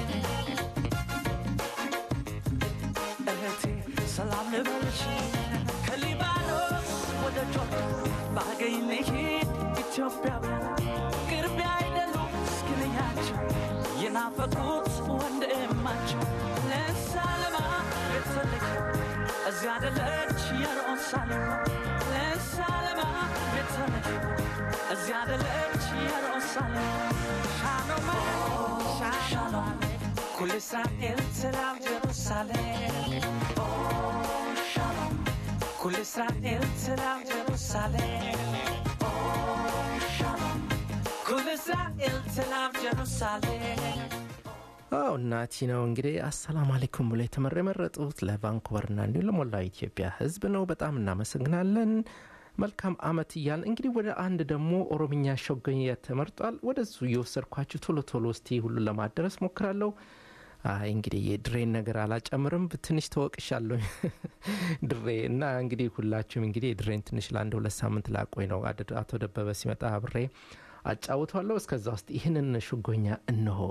እህቴ ሰላም ልበልሽ ከሊባኖስ ወደ ጆርዳን ባገኝ ልሂድ ኢትዮጵያውያን ቅርብ አይደሉም እስክንያቸው የናፈቁት ወንድማቸው ለሳለማ ቤተልሔም እዚያ አደለች ኢየሩሳሌም ለሳለማ ቤተልሔም እዚያ አደለች ኢየሩሳሌም ሻሎም ሻሎም ኩል እስራኤል ሰላም ጀሩሳሌም ኦ ሻሎም ኩል እስራኤል ሰላም ጀሩሳሌም ኦ ሻሎም ኩል እስራኤል ሰላም ጀሩሳሌም
አዎ እናቲ ነው እንግዲህ አሰላም አሌይኩም ብሎ የተመረ የመረጡት ለቫንኩቨርና እንዲሁም ለሞላው ኢትዮጵያ ህዝብ ነው። በጣም እናመሰግናለን። መልካም አመት እያልን እንግዲህ ወደ አንድ ደግሞ ኦሮምኛ ሸገኝ ተመርጧል። ወደሱ እየወሰድኳችሁ ቶሎ ቶሎ እስቲ ሁሉን ለማደረስ ሞክራለሁ። አይ እንግዲህ የድሬን ነገር አላጨምርም፣ ትንሽ ተወቅሻለሁ ድሬ እና እንግዲህ ሁላችሁም እንግዲህ የድሬን ትንሽ ለአንድ ሁለት ሳምንት ላቆይ ነው። አደ- አቶ ደበበ ሲመጣ አብሬ አጫውቷለሁ። እስከዛ ውስጥ ይህንን ሽጎኛ እንሆ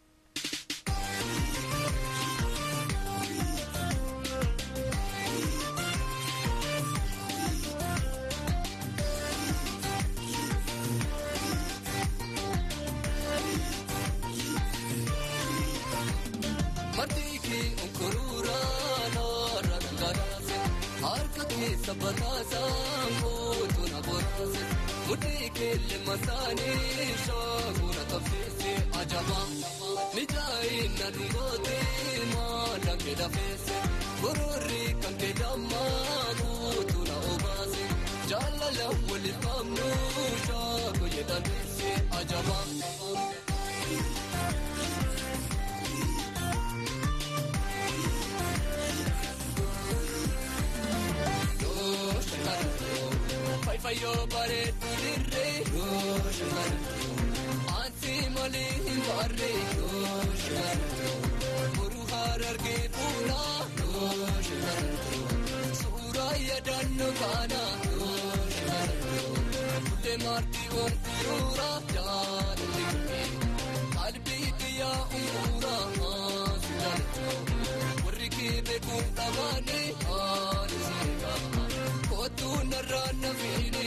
Matiki unkurura nora rangarase harka ke sabatasa motu na borase mutiki le masani shaguna tafsisi ajaba nijai na dungote ma dange da fese gururi kanke damma motu na obase jalala wali famnu shago yedanisi ajaba Fai fai yo pare tu dirre yo shimar Anti mali barre yo shimar maartii ol suura jaalatti qalbii biyyaa umuraa warri kee beekuun dhabaane haala seera kootuu narraa nafiine.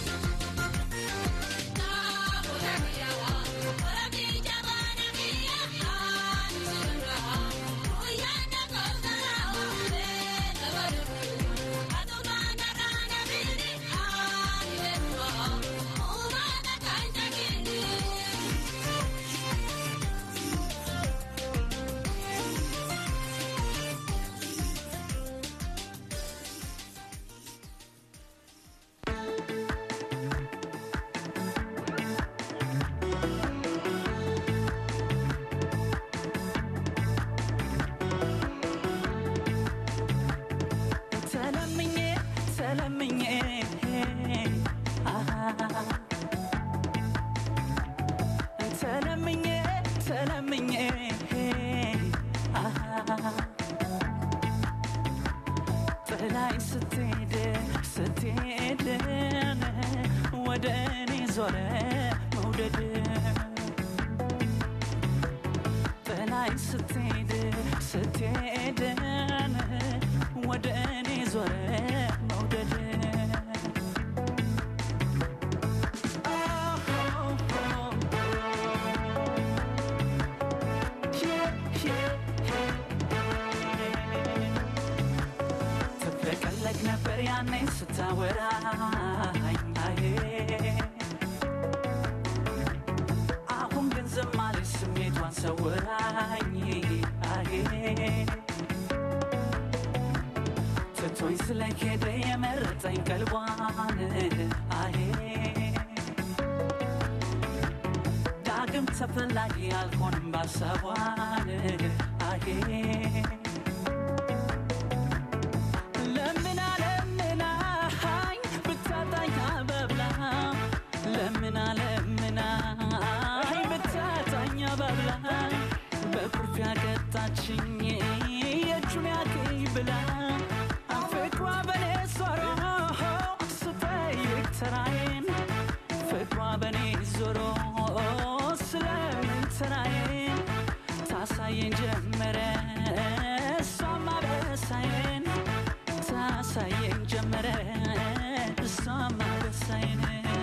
ተለምኜ ተለምኜ አሃ ተለምኜ ተለምኜ አሃ ጥላይ ስትሄድ ስትሄድ ወደ እኔ ዞረ መውደድ ጥላይ ስትሄድ ስትሄድ ወደ እኔ ዞረ መውደድ ትፍለቀለቅ ነበር ያኔ ስታወራኝ አዬ አሁን ግን ዝም አለች ስሜቷን ሰውራኝ አዬ ትቶኝ ስለሄደ የመረጠኝ ቀልቧን አሄ ዳግም ተፈላጊ አልሆንም ባሰቧን አሄ ለምና ለምናኝ ብታጣኝ አበብላ ለምና ለምናኝ ብታጣኝ አበብላ በኩርፊያ ቀጣችኝ የእጁን ያገኝ ብላ ፍቅሯ በኔ ዞሮ ስጠይቅ ተራዬን ፍቅሯ በኔ ዞሮ ስለምን ተራዬን ታሳየኝ ጀመረ እሷም አበሳዬን ታሳየኝ ጀመረ እሷም አበሳዬን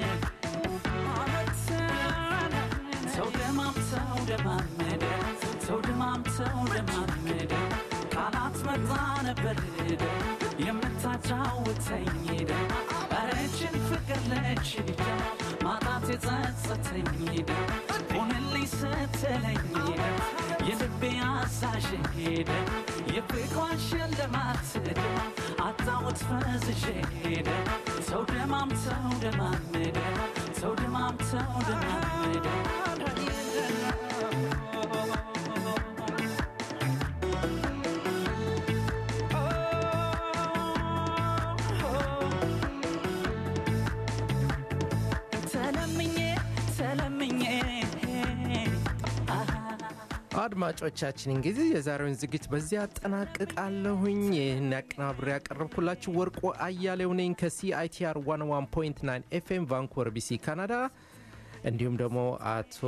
ሰው ደማም ሰው ደማመደ ሰው ደማም ሰው ደማመደ ካላት መጣ ነበር ሄደ የምታጫውተኝ ሄደ ረችን ፍቅር ለች ሄደ ማጣት የጸጸተኝ ሄደ ሆንልኝ ስትለኝ ሄደ የልቤ አዛዥ ሄደ የፍቅሯን ሽልማት ሄደ አጣሁት ፈዝዤ ሄደ ሰው ደማም ሰው ደማመደ ሰው ደማም ሰው ደማመደ ተለምኜ ተለምኜ አሃ
አድማጮቻችን እንግዲህ የዛሬውን ዝግጅት በዚህ አጠናቅቃለሁኝ። ይህን ያቀናብሬ ያቀረብኩላችሁ ወርቁ አያሌው ነኝ ከሲአይቲአር 101.9 ኤፍኤም ቫንኩቨር ቢሲ ካናዳ። እንዲሁም ደግሞ አቶ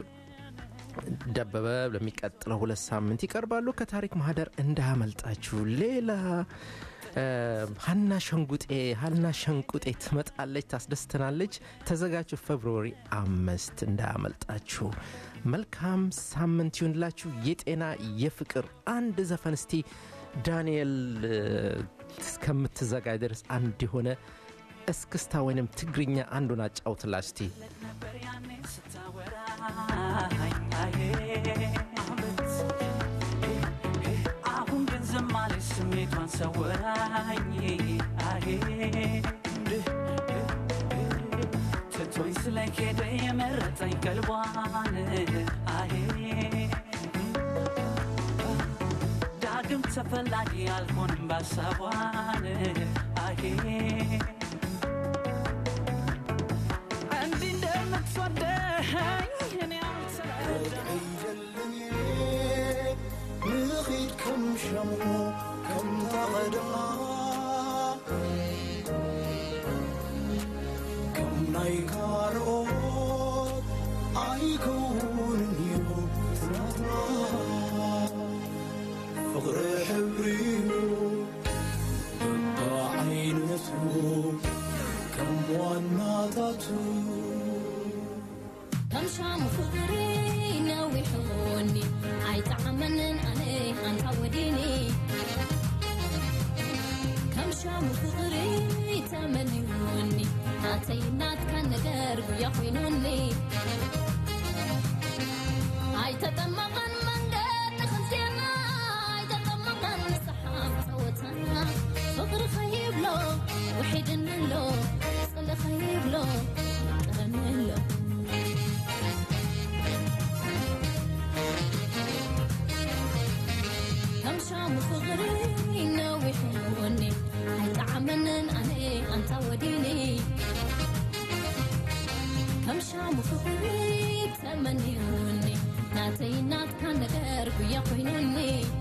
ደበበ ለሚቀጥለው ሁለት ሳምንት ይቀርባሉ። ከታሪክ ማህደር እንዳያመልጣችሁ። ሌላ እ፣ ሀና ሸንጉጤ ሀና ሸንቁጤ ትመጣለች፣ ታስደስተናለች። ተዘጋጁ። ፌብሩዋሪ አምስት እንዳያመልጣችሁ። መልካም ሳምንት ይሁንላችሁ። የጤና የፍቅር አንድ ዘፈን እስቲ ዳንኤል እ፣ እስከምትዘጋጅ ድረስ አንድ የሆነ እስክስታ ወይንም ትግርኛ አንዱን አጫውትላ እስቲ
ነበር ያኔ ስታወራኝ አዬ አመት አሁን ግን ዝም አለች ስሜቷን ሰወራኝ አዬ ትቶኝ ስለሄደ የመረጠኝ ቀልቧን አዬ ዳግም ተፈላጊ አልሆንም ባሳቧን አዬ እንዲህ እንደምትወደኝ እኔ አልተረዳም
ንኺድ ከም ሸሙ ከም ተቐድማ ከም ናይ ጋራ ፍቕሪ ሕብሪዩ በዓይነቱ ከም ዋናታቱ
ከም ሻሙ ፍቕሪ ነዊሑኒ ኣይጠዓመንን ኣነ ኣንታ ወዲኒ ከም ሻሙ ፍቕሪ ተመኒውኒ ናተይ ናትካ ነገር ጉያ ኮይኑኒ ኣይተጠመቐን መንገድ ንኽንዜና ኣይተጠመቐን ሰሓብ ፀወታና ፍቕሪ ኸይብሎ ውሒድንሎ ፅሊ ኸይብሎ ጥረንሎ ከም ሻሙ ፍቕሪ ነዊሑኒ ኣይጠዓመንን ኣነ ኣንታ ወዲኒ ከም ሻሙ ፍቕሪ ተመኒውኒ ናተይ ናትካ ነገር ጉያ ኮይኑኒ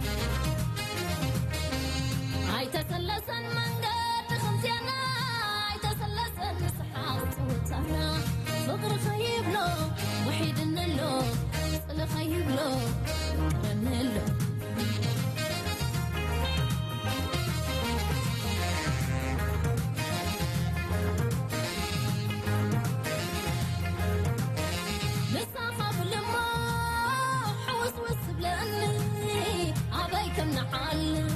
ኣይተሰለሰን መንገድ ከምዝያና ኣይተሰለሰን ስሓቅ ፀወታና ፍቕሪ ኸይብሎ ውሒድንሎ ፅሊ ኸይብሎ ጥረንሎ ንሳኻ ብልሞ ሕውስውስ ብለኒ ኣበይ ከም ንዓሊ